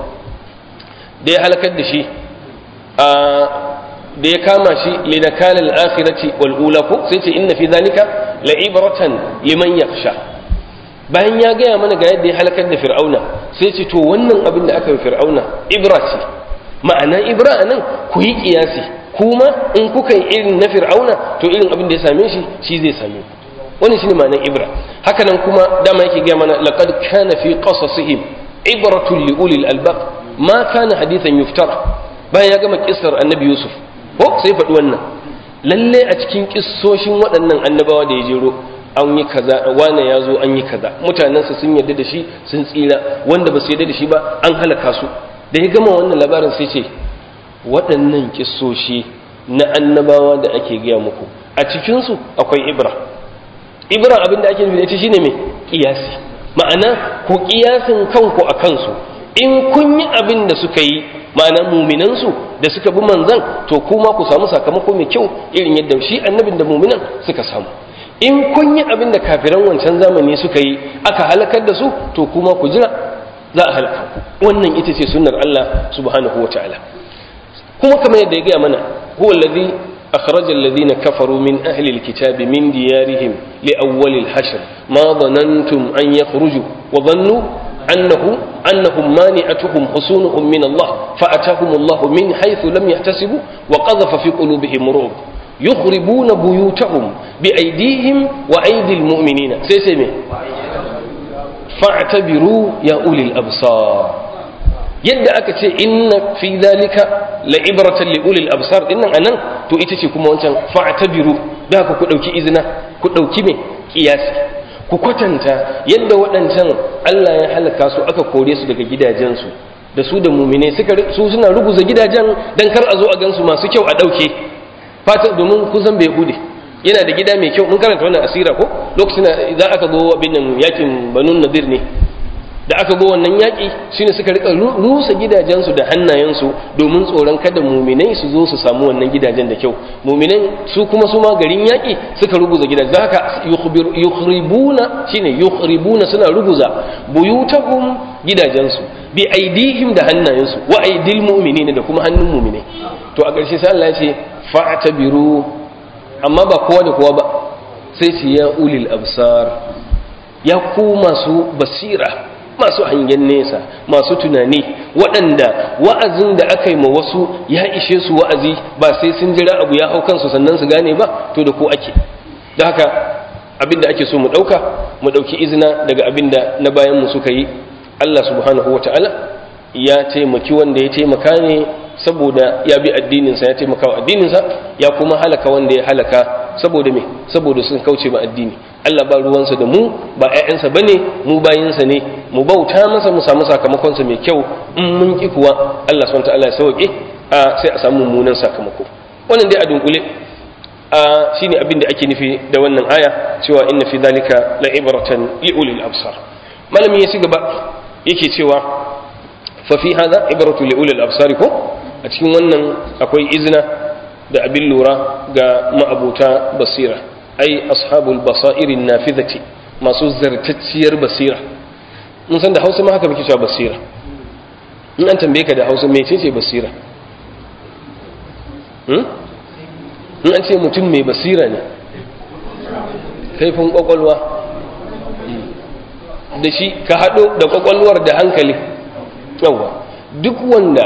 da ya halakar da shi da ya kama shi linakalil akhirati wal ula ko sai ce inna fi zalika la ibratan liman yakhsha bayan ya gaya mana ga yadda ya halakar da fir'auna sai ce to wannan abin da aka yi fir'auna ibra ce ma'ana ibra a nan ku yi kiyasi kuma in kuka yi irin na fir'auna to irin abin da ya same shi shi zai same ku wannan shine ma'anar ibra haka nan kuma dama yake gaya mana laqad kana fi qasasihim ibratun li ulil albab ma kana hadithan yuftara bayan ya gama kissar annabi yusuf ko sai faɗi wannan lalle a cikin kissoshin waɗannan annabawa da ya jero an yi kaza wane ya zo an yi kaza mutanensa sun yarda da shi sun tsira wanda ba su yarda da shi ba an halaka su da ya gama wannan labarin sai ce waɗannan kissoshi na annabawa da ake gaya muku a cikinsu akwai ibra ibra abin da ake nufi da ita shine mai kiyasi ma'ana ku kiyasin kanku a kansu in kun yi abin da suka yi ma'ana muminansu da suka bi manzan to kuma ku samu sakamako mai kyau irin yadda shi annabin da muminan suka samu in kun yi abin da kafiran wancan zamani suka yi aka halakar da su to kuma ku jira za a halaka ku wannan ita ce sunnar Allah subhanahu wa ta'ala kuma kamar yadda ya gaya mana huwa allazi akhraja alladhina kafaru min ahli alkitabi min diyarihim li awwal alhashr ma dhanantum an yakhruju wa dhannu annahu annahum mani'atuhum husunuhum min Allah fa atahum Allah min haythu lam yahtasibu wa qadhafa fi qulubihim ru'b يخربون بيوتهم بأيديهم وأيدي المؤمنين سيسمي فاعتبروا يا أولي الأبصار yadda aka ce inna fi zalika la ibratan li ulil absar dinnan anan to ita ce kuma wancan fa'tabiru da ku ku dauki izina ku dauki me kiyasi ku kwatanta yadda waɗancan Allah ya halaka su aka kore su daga gidajensu da su da mumine suka su suna ruguza gidajen dan kar a zo a gansu masu kyau a dauke fata domin kusan bai hude yana da gida mai kyau mun karanta wannan asira ko lokacin da za aka zo abin nan yakin banun nadir ne da aka go wannan yaki shine suka rika rusa gidajensu da hannayensu domin tsoron kada muminai su zo su samu wannan gidajen da kyau muminan su kuma su ma garin yaki suka ruguza gidajen haka yukhribuna shine yukhribuna suna ruguza buyutahum gidajensu bi aidihim da hannayensu wa aidil mu'minina da kuma hannun muminai to a ƙarshe sai Allah ya ce fa'tabiru amma ba kowa da kowa ba sai ce ya ulil absar ya ku masu basira masu hangen nesa masu tunani waɗanda wa'azin da aka yi ma wasu ya ishe su wa'azi ba sai sun jira abu ya hau kansu sannan su gane ba to da ko ake da haka abin da ake so mu ɗauka mu ɗauki izina daga abin da na bayan mu suka yi Allah subhanahu wata'ala ya taimaki wanda ya taimaka ne saboda ya bi addininsa ya taimaka wa addininsa ya kuma halaka wanda ya halaka saboda me saboda sun kauce ma addini Allah ba ruwansa da mu ba ƴaƴansa bane mu bayinsa ne mu bauta masa mu samu sakamakonsa mai kyau in mun ki kuwa Allah subhanahu ta'ala ya sauke a sai a samu mummunan sakamako wannan dai a dunkule a shine abin da ake nufi da wannan aya cewa inna fi dhalika la ibratan li ulil absar malami ya ci gaba yake cewa fa fi hadha ibratu li ulil absar ko a cikin wannan akwai izina da abin lura ga ma'abuta basira ai ashabul basairin nafizati masu zartacciyar basira mun san da hausa ma haka muke cewa basira in an tambaye ka da hausa mece ce basira in an ce mutum mai basira ne kaifin kwakwalwa da shi ka haɗo da kwakwalwar da hankali yawa duk wanda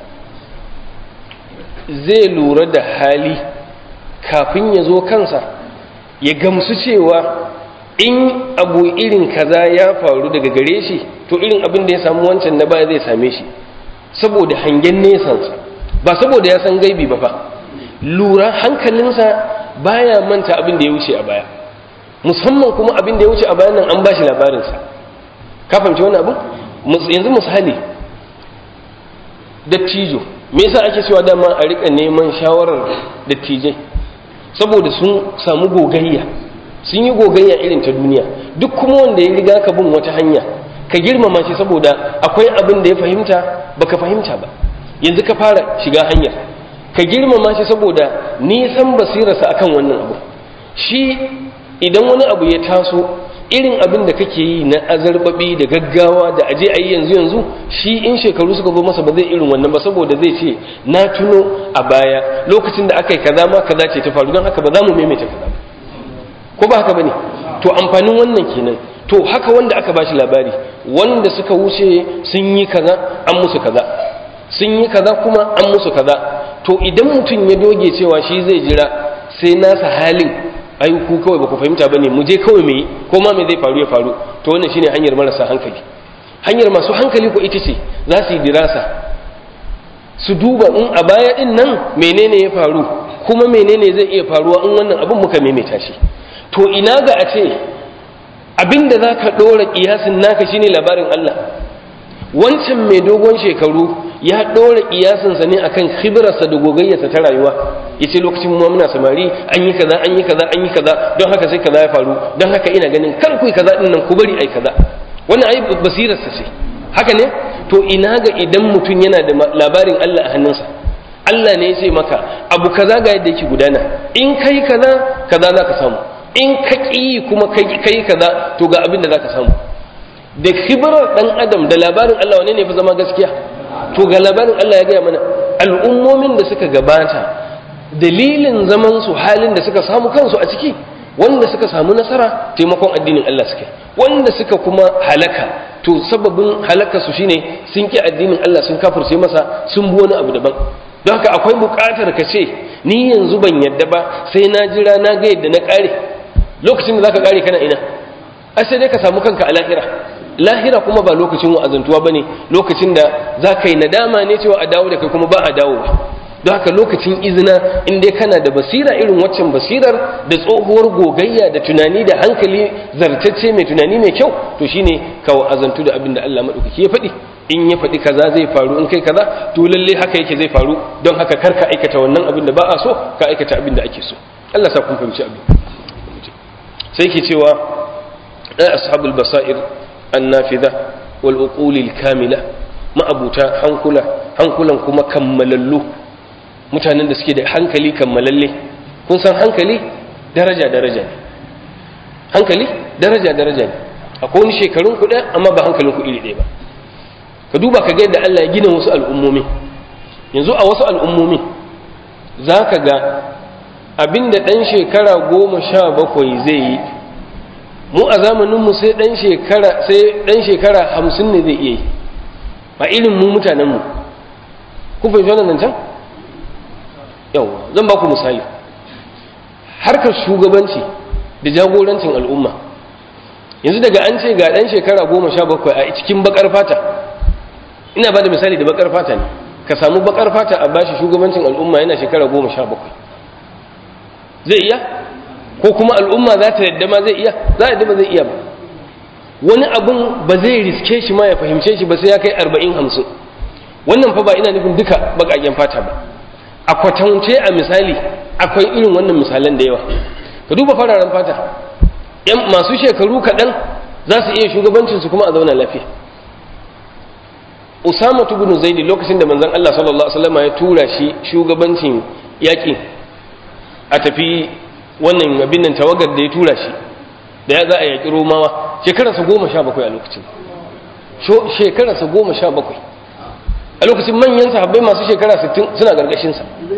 zai lura da hali kafin ya zo kansa ya gamsu cewa in abu irin kaza ya faru daga gare shi to irin abin da ya samu wancan na baya zai same shi saboda hangen nesansa ba saboda ya san gaibi ba fa lura hankalinsa baya manta abin da ya wuce a baya musamman kuma abin da ya wuce a bayan nan an ba shi labarinsa ka fahimci wani abu yanzu misali dattijo me yasa ake cewa dama a rika neman shawarar dattijai saboda sun samu gogayya sun yi gogayya irin ta duniya duk kuma wanda ya riga ka bin wata hanya ka girmama shi saboda akwai abin da ya fahimta baka fahimta ba yanzu ka fara shiga hanyar ka girmama shi saboda nisan basirarsa akan wannan abu shi idan wani abu ya taso irin abin da kake yi na azarbabi da gaggawa da aje a yi yanzu yanzu shi in shekaru suka zo masa ba zai irin wannan ba saboda zai ce na tuno a baya lokacin da aka yi kaza ma kaza ce ta faru don haka ba za mu maimaita kaza ba ko ba haka bane to amfanin wannan kenan to haka wanda aka bashi labari wanda suka wuce sun yi kaza an musu kaza sun yi kaza kuma an musu kaza to idan mutum ya doge cewa shi zai jira sai nasa halin ai ku kawai ba ku fahimta bane mu je kawai mai ko ma me zai faru ya faru to wannan shine hanyar marasa hankali hanyar masu hankali ko ita ce za su yi dirasa su duba in a baya din nan menene ya faru kuma menene zai iya faruwa in wannan abin muka maimaita shi to ina ga a ce abinda za ka ɗora ƙiyasin naka shine labarin Allah wancan mai dogon shekaru ya ɗora ƙiyasinsa ne akan khibirarsa da gogayyarsa ta rayuwa ya ce lokacin mu muna samari an yi kaza an yi kaza an yi kaza don haka sai kaza ya faru don haka ina ganin kar ku yi kaza din nan ku bari ai kaza wannan ai basirarsa ce haka ne to ina ga idan mutum yana da labarin Allah a hannunsa Allah ne ya ce maka abu kaza ga yadda yake gudana in kai kaza kaza za ka samu in ka ƙi kuma kai kaza to ga abin da za ka samu da khibirar ɗan adam da labarin Allah wane ne fi zama gaskiya to ga labarin Allah ya gaya mana al'ummomin da suka gabata dalilin zaman su halin da suka samu kansu a ciki wanda suka samu nasara taimakon addinin Allah suka wanda suka kuma halaka to sababin halaka su shine sun ki addinin Allah sun kafirce masa sun bi wani abu daban don haka akwai buƙatar ka ce ni yanzu ban yadda ba sai na jira na ga yadda na ƙare lokacin da zaka ƙare kana ina ai sai dai ka samu kanka a lahira lahira kuma ba lokacin wa'azantuwa bane lokacin da za ka yi nadama ne cewa a dawo da kai kuma ba a dawo ba don haka lokacin izina in dai kana da basira irin waccan basirar da tsohuwar gogayya da tunani da hankali zartacce mai tunani mai kyau to shine ka wa'azantu da abin da Allah madaukaki ya faɗi in ya faɗi kaza zai faru in kai kaza to lalle haka yake zai faru don haka kar ka aikata wannan abin da ba a so ka aikata abin da ake so Allah sa kun fahimci abin sai ke cewa ɗan ashabul basair annafida wal uqulil kamila ma'abuta hankula hankulan kuma kammalallu mutanen da suke da hankali kammalalle kun san hankali daraja daraja ne hankali daraja daraja ne akwai wani shekarun ku amma ba hankalin ku iri ɗaya ba ka duba ka ga yadda Allah ya gina wasu al'ummomi yanzu a wasu al'ummomi za ka ga abinda ɗan shekara goma sha bakwai zai yi mu a zamaninmu sai ɗan shekara sai ɗan shekara hamsin ne zai iya yi ba irin mu mutanenmu kun fahimci wannan nan can yawa zan ba ku misali harkar shugabanci da jagorancin al'umma yanzu daga an ce ga ɗan shekara goma sha bakwai a cikin bakar fata ina ba da misali da bakar fata ne ka samu bakar fata a bashi shugabancin al'umma yana shekara goma sha bakwai zai iya ko kuma al'umma za ta yadda ma zai iya za a ba zai iya ba wani abun ba zai riske shi ma ya fahimce shi ba sai ya kai arba'in hamsin wannan fa ba ina nufin duka baƙaƙen fata ba a kwatance a misali akwai irin wannan misalan da yawa ka duba fararen fata yan masu shekaru kaɗan za su iya shugabancinsu kuma a zauna lafiya usama ibn zaidi lokacin da manzon Allah sallallahu alaihi wasallam ya tura shi shugabancin yaƙi a tafi wannan abin nan tawagar da ya tura shi da ya za a yaƙi romawa shekararsa goma sha bakwai a lokacin shekararsa goma sha bakwai a lokacin manyan sahabbai masu shekara sittin suna ƙarƙashinsa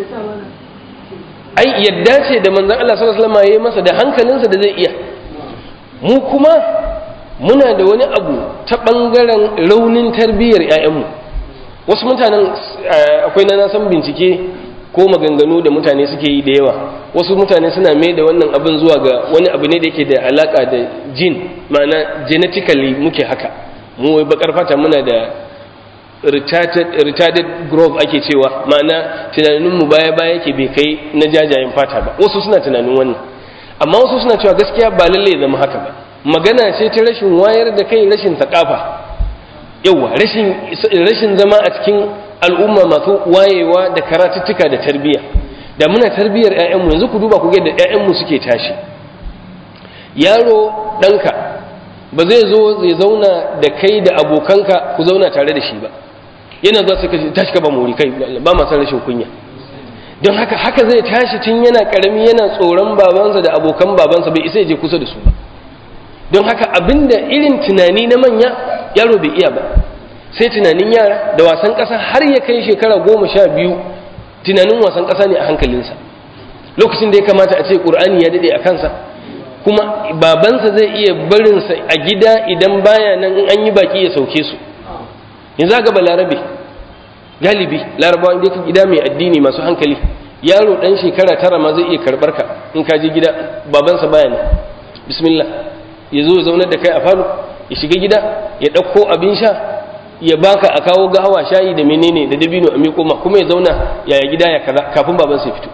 ai yadda ce da manzan Allah sallallahu alaihi wasallam ya yi masa da hankalinsa da zai iya mu kuma muna da wani abu ta ɓangaren raunin tarbiyyar 'ya'yanmu wasu mutanen akwai na san bincike ko maganganu da mutane suke yi da yawa wasu mutane suna mai da wannan abin zuwa ga wani abu ne da yake da alaka da jin ma'ana genetically muke haka mu wai bakar fata muna da retarded growth ake cewa ma'ana tunaninmu baya baya yake bai kai na jajayen fata ba wasu suna tunanin wannan amma wasu suna cewa gaskiya ba lalle ya zama haka ba magana ce ta rashin wayar da kai rashin takafa yawa rashin zama a cikin al'umma masu wayewa da karatuttuka da tarbiyya da muna tarbiyyar 'ya'yanmu yanzu ku duba ku ga da 'ya'yanmu suke tashi yaro ɗanka ba zai zo zai zauna da kai da abokanka ku zauna tare da shi ba yana zuwa suka tashi ka ba muri kai ba ma san rashin kunya don haka haka zai tashi tun yana karami yana tsoron babansa da abokan babansa bai isa ya je kusa da su ba don haka abinda irin tunani na manya yaro bai iya ba sai tunanin yara da wasan ƙasa har ya kai shekara goma sha biyu tunanin wasan ƙasa ne a hankalinsa lokacin da ya kamata a ce ƙur'ani ya daɗe a kansa kuma babansa zai iya barinsa a gida idan baya nan in an yi baki ya sauke su yanzu ga balarabe galibi larabawa inda ka gida mai addini masu hankali yaro dan shekara tara ma zai iya karbar ka in ka je gida babansa baya ne bismillah ya zo zaunar da kai a falo ya shiga gida ya ɗauko abin sha ya baka a kawo gahawa shayi da menene da dabino a miƙo ma kuma ya zauna yaya gida ya kaza kafin babansa ya fito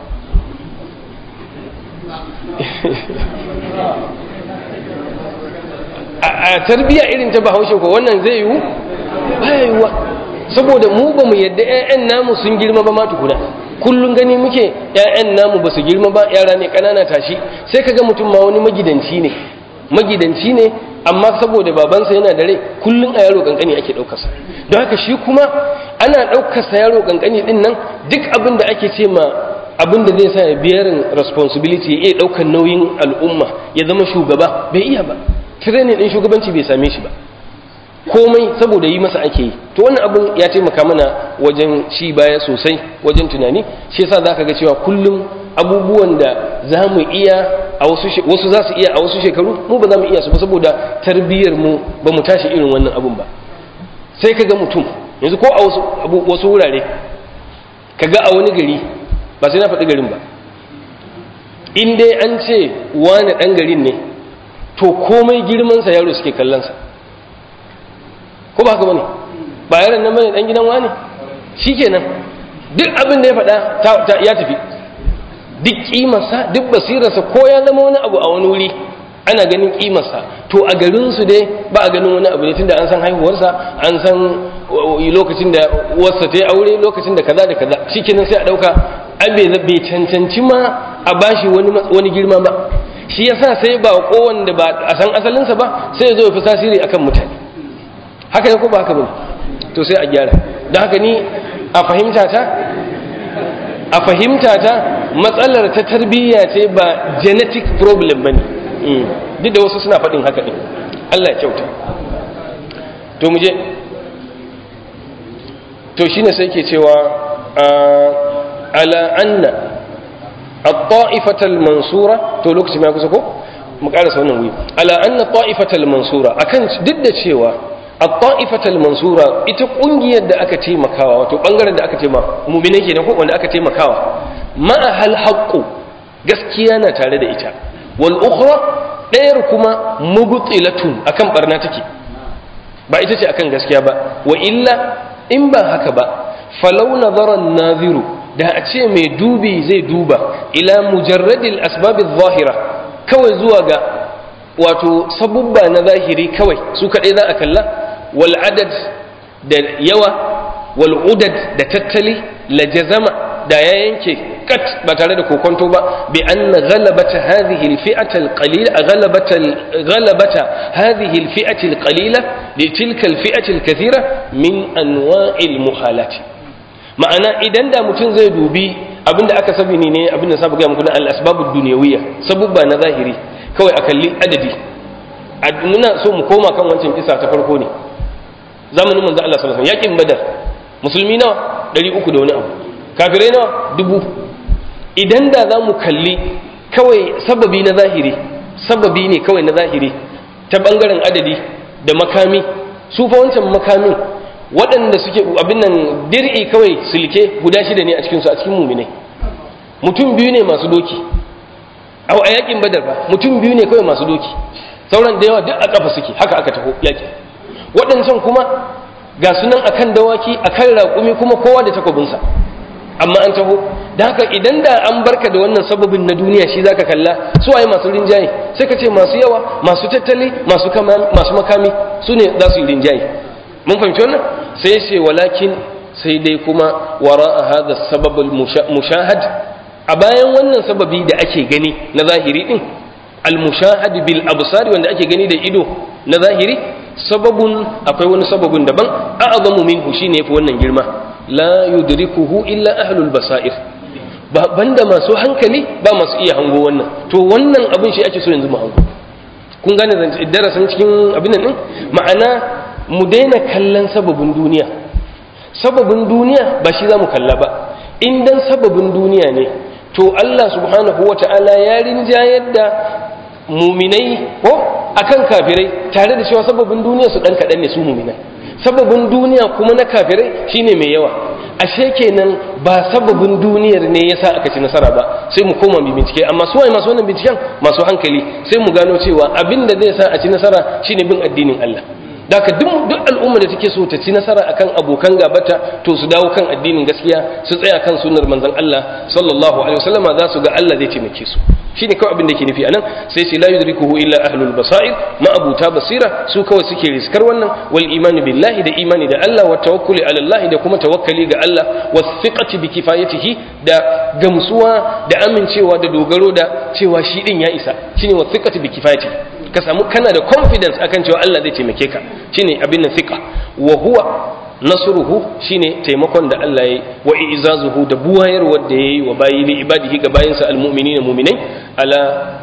a tarbiya irin ta bahaushe ko wannan zai yiwu baya yiwuwa saboda mu ba mu yadda 'ya'yan namu sun girma ba ma tukuna kullum gani muke 'ya'yan namu ba su girma ba yara ne ƙanana tashi sai kaga mutum ma wani magidanci ne magidanci ne amma saboda babansa yana da rai kullum a yaro kankani ake ɗaukarsa don haka shi kuma ana ɗaukarsa yaro kankani ɗin nan duk abin da ake ce ma abin da zai sa ya biyarin responsibility ya iya ɗaukar nauyin al'umma ya zama shugaba bai iya ba training ɗin shugabanci bai same shi ba komai saboda yi masa ake yi to wannan abin ya taimaka mana wajen ci baya sosai wajen tunani shi yasa zaka ga cewa kullum abubuwan da za mu iya a wasu wasu za su iya a wasu shekaru mu ba za mu iya su ba saboda tarbiyyar mu ba mu tashi irin wannan abun ba sai ka ga mutum yanzu ko a wasu wasu wurare ka ga a wani gari ba sai na faɗi garin ba in dai an ce wani ɗan garin ne to komai girmansa yaro suke kallonsa ko ba haka bane ba yaron nan bane dan gidan wani shikenan duk abin da ya faɗa ya tafi duk kimarsa duk basirarsa ko ya zama wani abu a wani wuri ana ganin kimarsa to a garin su dai ba a ganin wani abu ne tunda an san haihuwarsa an san lokacin da uwarsa ta yi aure lokacin da kaza da kaza shikenan sai a dauka abe bai cancanci ma a bashi wani wani girma ba shi yasa sai ba ko wanda ba a san asalinsa ba sai ya zo ya fi tasiri akan mutane haka ne ko ba haka bane to sai a gyara don haka ni a fahimta ta a fahimta ta matsalar ta tarbiyya ce ba genetic problem bane duk da wasu suna faɗin haka ɗin Allah ya kyauta to mu je to shine sai ke cewa ala anna at-ta'ifatal mansura to lokaci mai kusa ko mu karasa wannan wuyi ala anna ta'ifatal mansura akan duk da cewa at-ta'ifatal mansura ita kungiyar da aka taimakawa wato bangaren da aka taimaka mu'mine kenan ko wanda aka taimakawa ma hal haqqu gaskiya na tare da ita wal ukhra ɗayar kuma mubtilatun akan barna take ba ita ce akan gaskiya ba wa illa in ba haka ba falau nazara naziru da a ce mai dubi zai duba ila mujarradil asbabiz zahira kawai zuwa ga wato sabubba na zahiri kawai su kaɗai za a kalla wal adad da yawa wal udad da tattali la jazama da ya yanke kat ba tare da kokonto ba bi anna ghalabata hadhihi al fi'ata al qalila ghalabata ghalabata hadhihi al fi'ati al qalila li tilka al fi'ati al kathira min anwa'il muhalati ma'ana idan da mutum zai dubi abinda aka sabi ne abinda sabu ga muku na al asbabud dunyawiyya sabubba na zahiri kawai a kalli adadi muna so mu koma kan wancan kisa ta farko ne zamanin manzo Allah sallallahu alaihi wasallam yakin badar musulmi nawa 300 da wani abu kafirai nawa dubu idan da za mu kalli kawai sababi na zahiri sababi ne kawai na zahiri ta bangaren adadi da makami su fa wancan makamin waɗanda suke abin nan dir'i kawai silke guda shida ne a cikinsu a cikin muminai mutum biyu ne masu doki a a yakin badar ba mutum biyu ne kawai masu doki sauran da yawa duk a kafa suke haka aka taho yakin waɗancan kuma ga sunan akan dawaki akan raƙumi kuma kowa da takobinsa amma an taho da haka idan da an barka da wannan sababin na duniya shi zaka kalla su waye masu rinjaye sai ka ce masu yawa masu tattali masu masu makami su ne za su yi rinjaye mun fahimci wannan sai ce walakin sai dai kuma wara a hada sababul mushahad a bayan wannan sababi da ake gani na zahiri din al mushahad bil absari wanda ake gani da ido na zahiri sababun akwai wani sababun daban a'zamu minhu shine yafi wannan girma la yudrikuhu illa ahlul basair ba banda masu hankali ba masu iya hango wannan to wannan abin shi ake so yanzu mu hango kun gane darasin cikin abin nan ma'ana mu daina kallon sababin duniya sababin duniya ba shi za mu kalla ba in dan sababin duniya ne to Allah subhanahu wa ta'ala ya rinjayar da muminai ko akan kafirai tare da cewa sababin duniya su dan kaɗan ne su muminai sababin duniya kuma na kafirai shine mai yawa ashe kenan ba sababin duniyar ne yasa aka ci nasara ba sai mu koma mu bincike amma su waye masu wannan binciken masu hankali sai mu gano cewa abin da zai sa a ci nasara shine bin addinin Allah daka duk duk al'umma da take so ta ci nasara akan abokan gabata to su dawo kan addinin gaskiya su tsaya kan sunnar manzon Allah sallallahu alaihi wasallama za su ga Allah zai taimake su shine kawai abin da yake nufi anan sai sai la yudrikuhu illa ahlul basair ma abuta basira su kawai suke riskar wannan wal imani billahi da imani da Allah wa tawakkuli ala Allah da kuma tawakkali ga Allah wa thiqati bi kifayatihi da gamsuwa da amincewa da dogaro da cewa shi din ya isa shine wa thiqati bi kifayatihi ka samu kana da confidence akan cewa Allah zai taimake ka shine abin nan thiqa wa huwa nasruhu shine taimakon da Allah yayi wa izazuhu da buwayar wanda yayi wa bayi li ibadihi ga bayinsa almu'minina mu'minai ala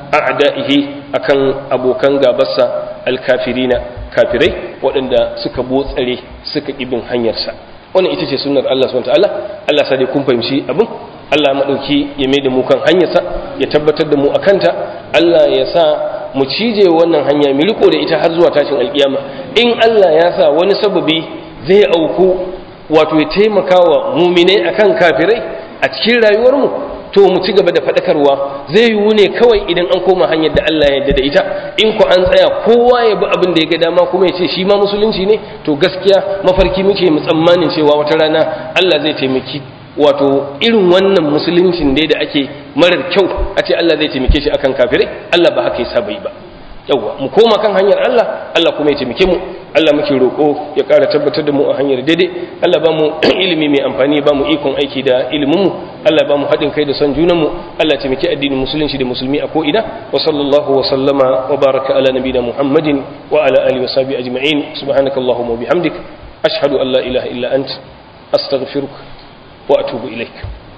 a'da'ihi akan abokan gabarsa alkafirina kafirai waɗanda suka botsare suka ibin hanyarsa wannan ita ce sunnar Allah subhanahu wataala Allah sa dai kun fahimci abin Allah madauki ya mai da mu kan hanyarsa ya tabbatar da mu akanta Allah ya sa mu cije wannan hanya mu riko da ita har zuwa tashin alkiyama in Allah ya sa wani sababi zai auku wato ya taimaka wa muminai akan kafirai a cikin rayuwarmu to mu ci gaba da faɗakarwa zai yiwu ne kawai idan an koma hanyar da Allah ya yarda da ita in ku an tsaya kowa ya bi abin da ya ga dama kuma ya ce shi ma musulunci ne to gaskiya mafarki muke mu tsammanin cewa wata rana Allah zai taimaki wato irin wannan musuluncin dai da ake marar kyau a ce Allah zai taimake shi akan kafirai Allah ba haka ya saba yi ba yawwa mu koma kan hanyar Allah Allah kuma ya taimake mu Allah muke roƙo ya ƙara tabbatar da mu a hanyar daidai Allah ba mu ilimi mai amfani ba mu ikon aiki da ilimin mu Allah ba mu haɗin kai da son junan mu Allah ya taimake addinin musulunci da musulmi a ko ina wa sallallahu wa sallama wa baraka ala nabiyina Muhammadin wa ala alihi wa sahbihi ajma'in subhanakallahumma wa bihamdik ashhadu an la ilaha illa ant astaghfiruka wa atubu ilaik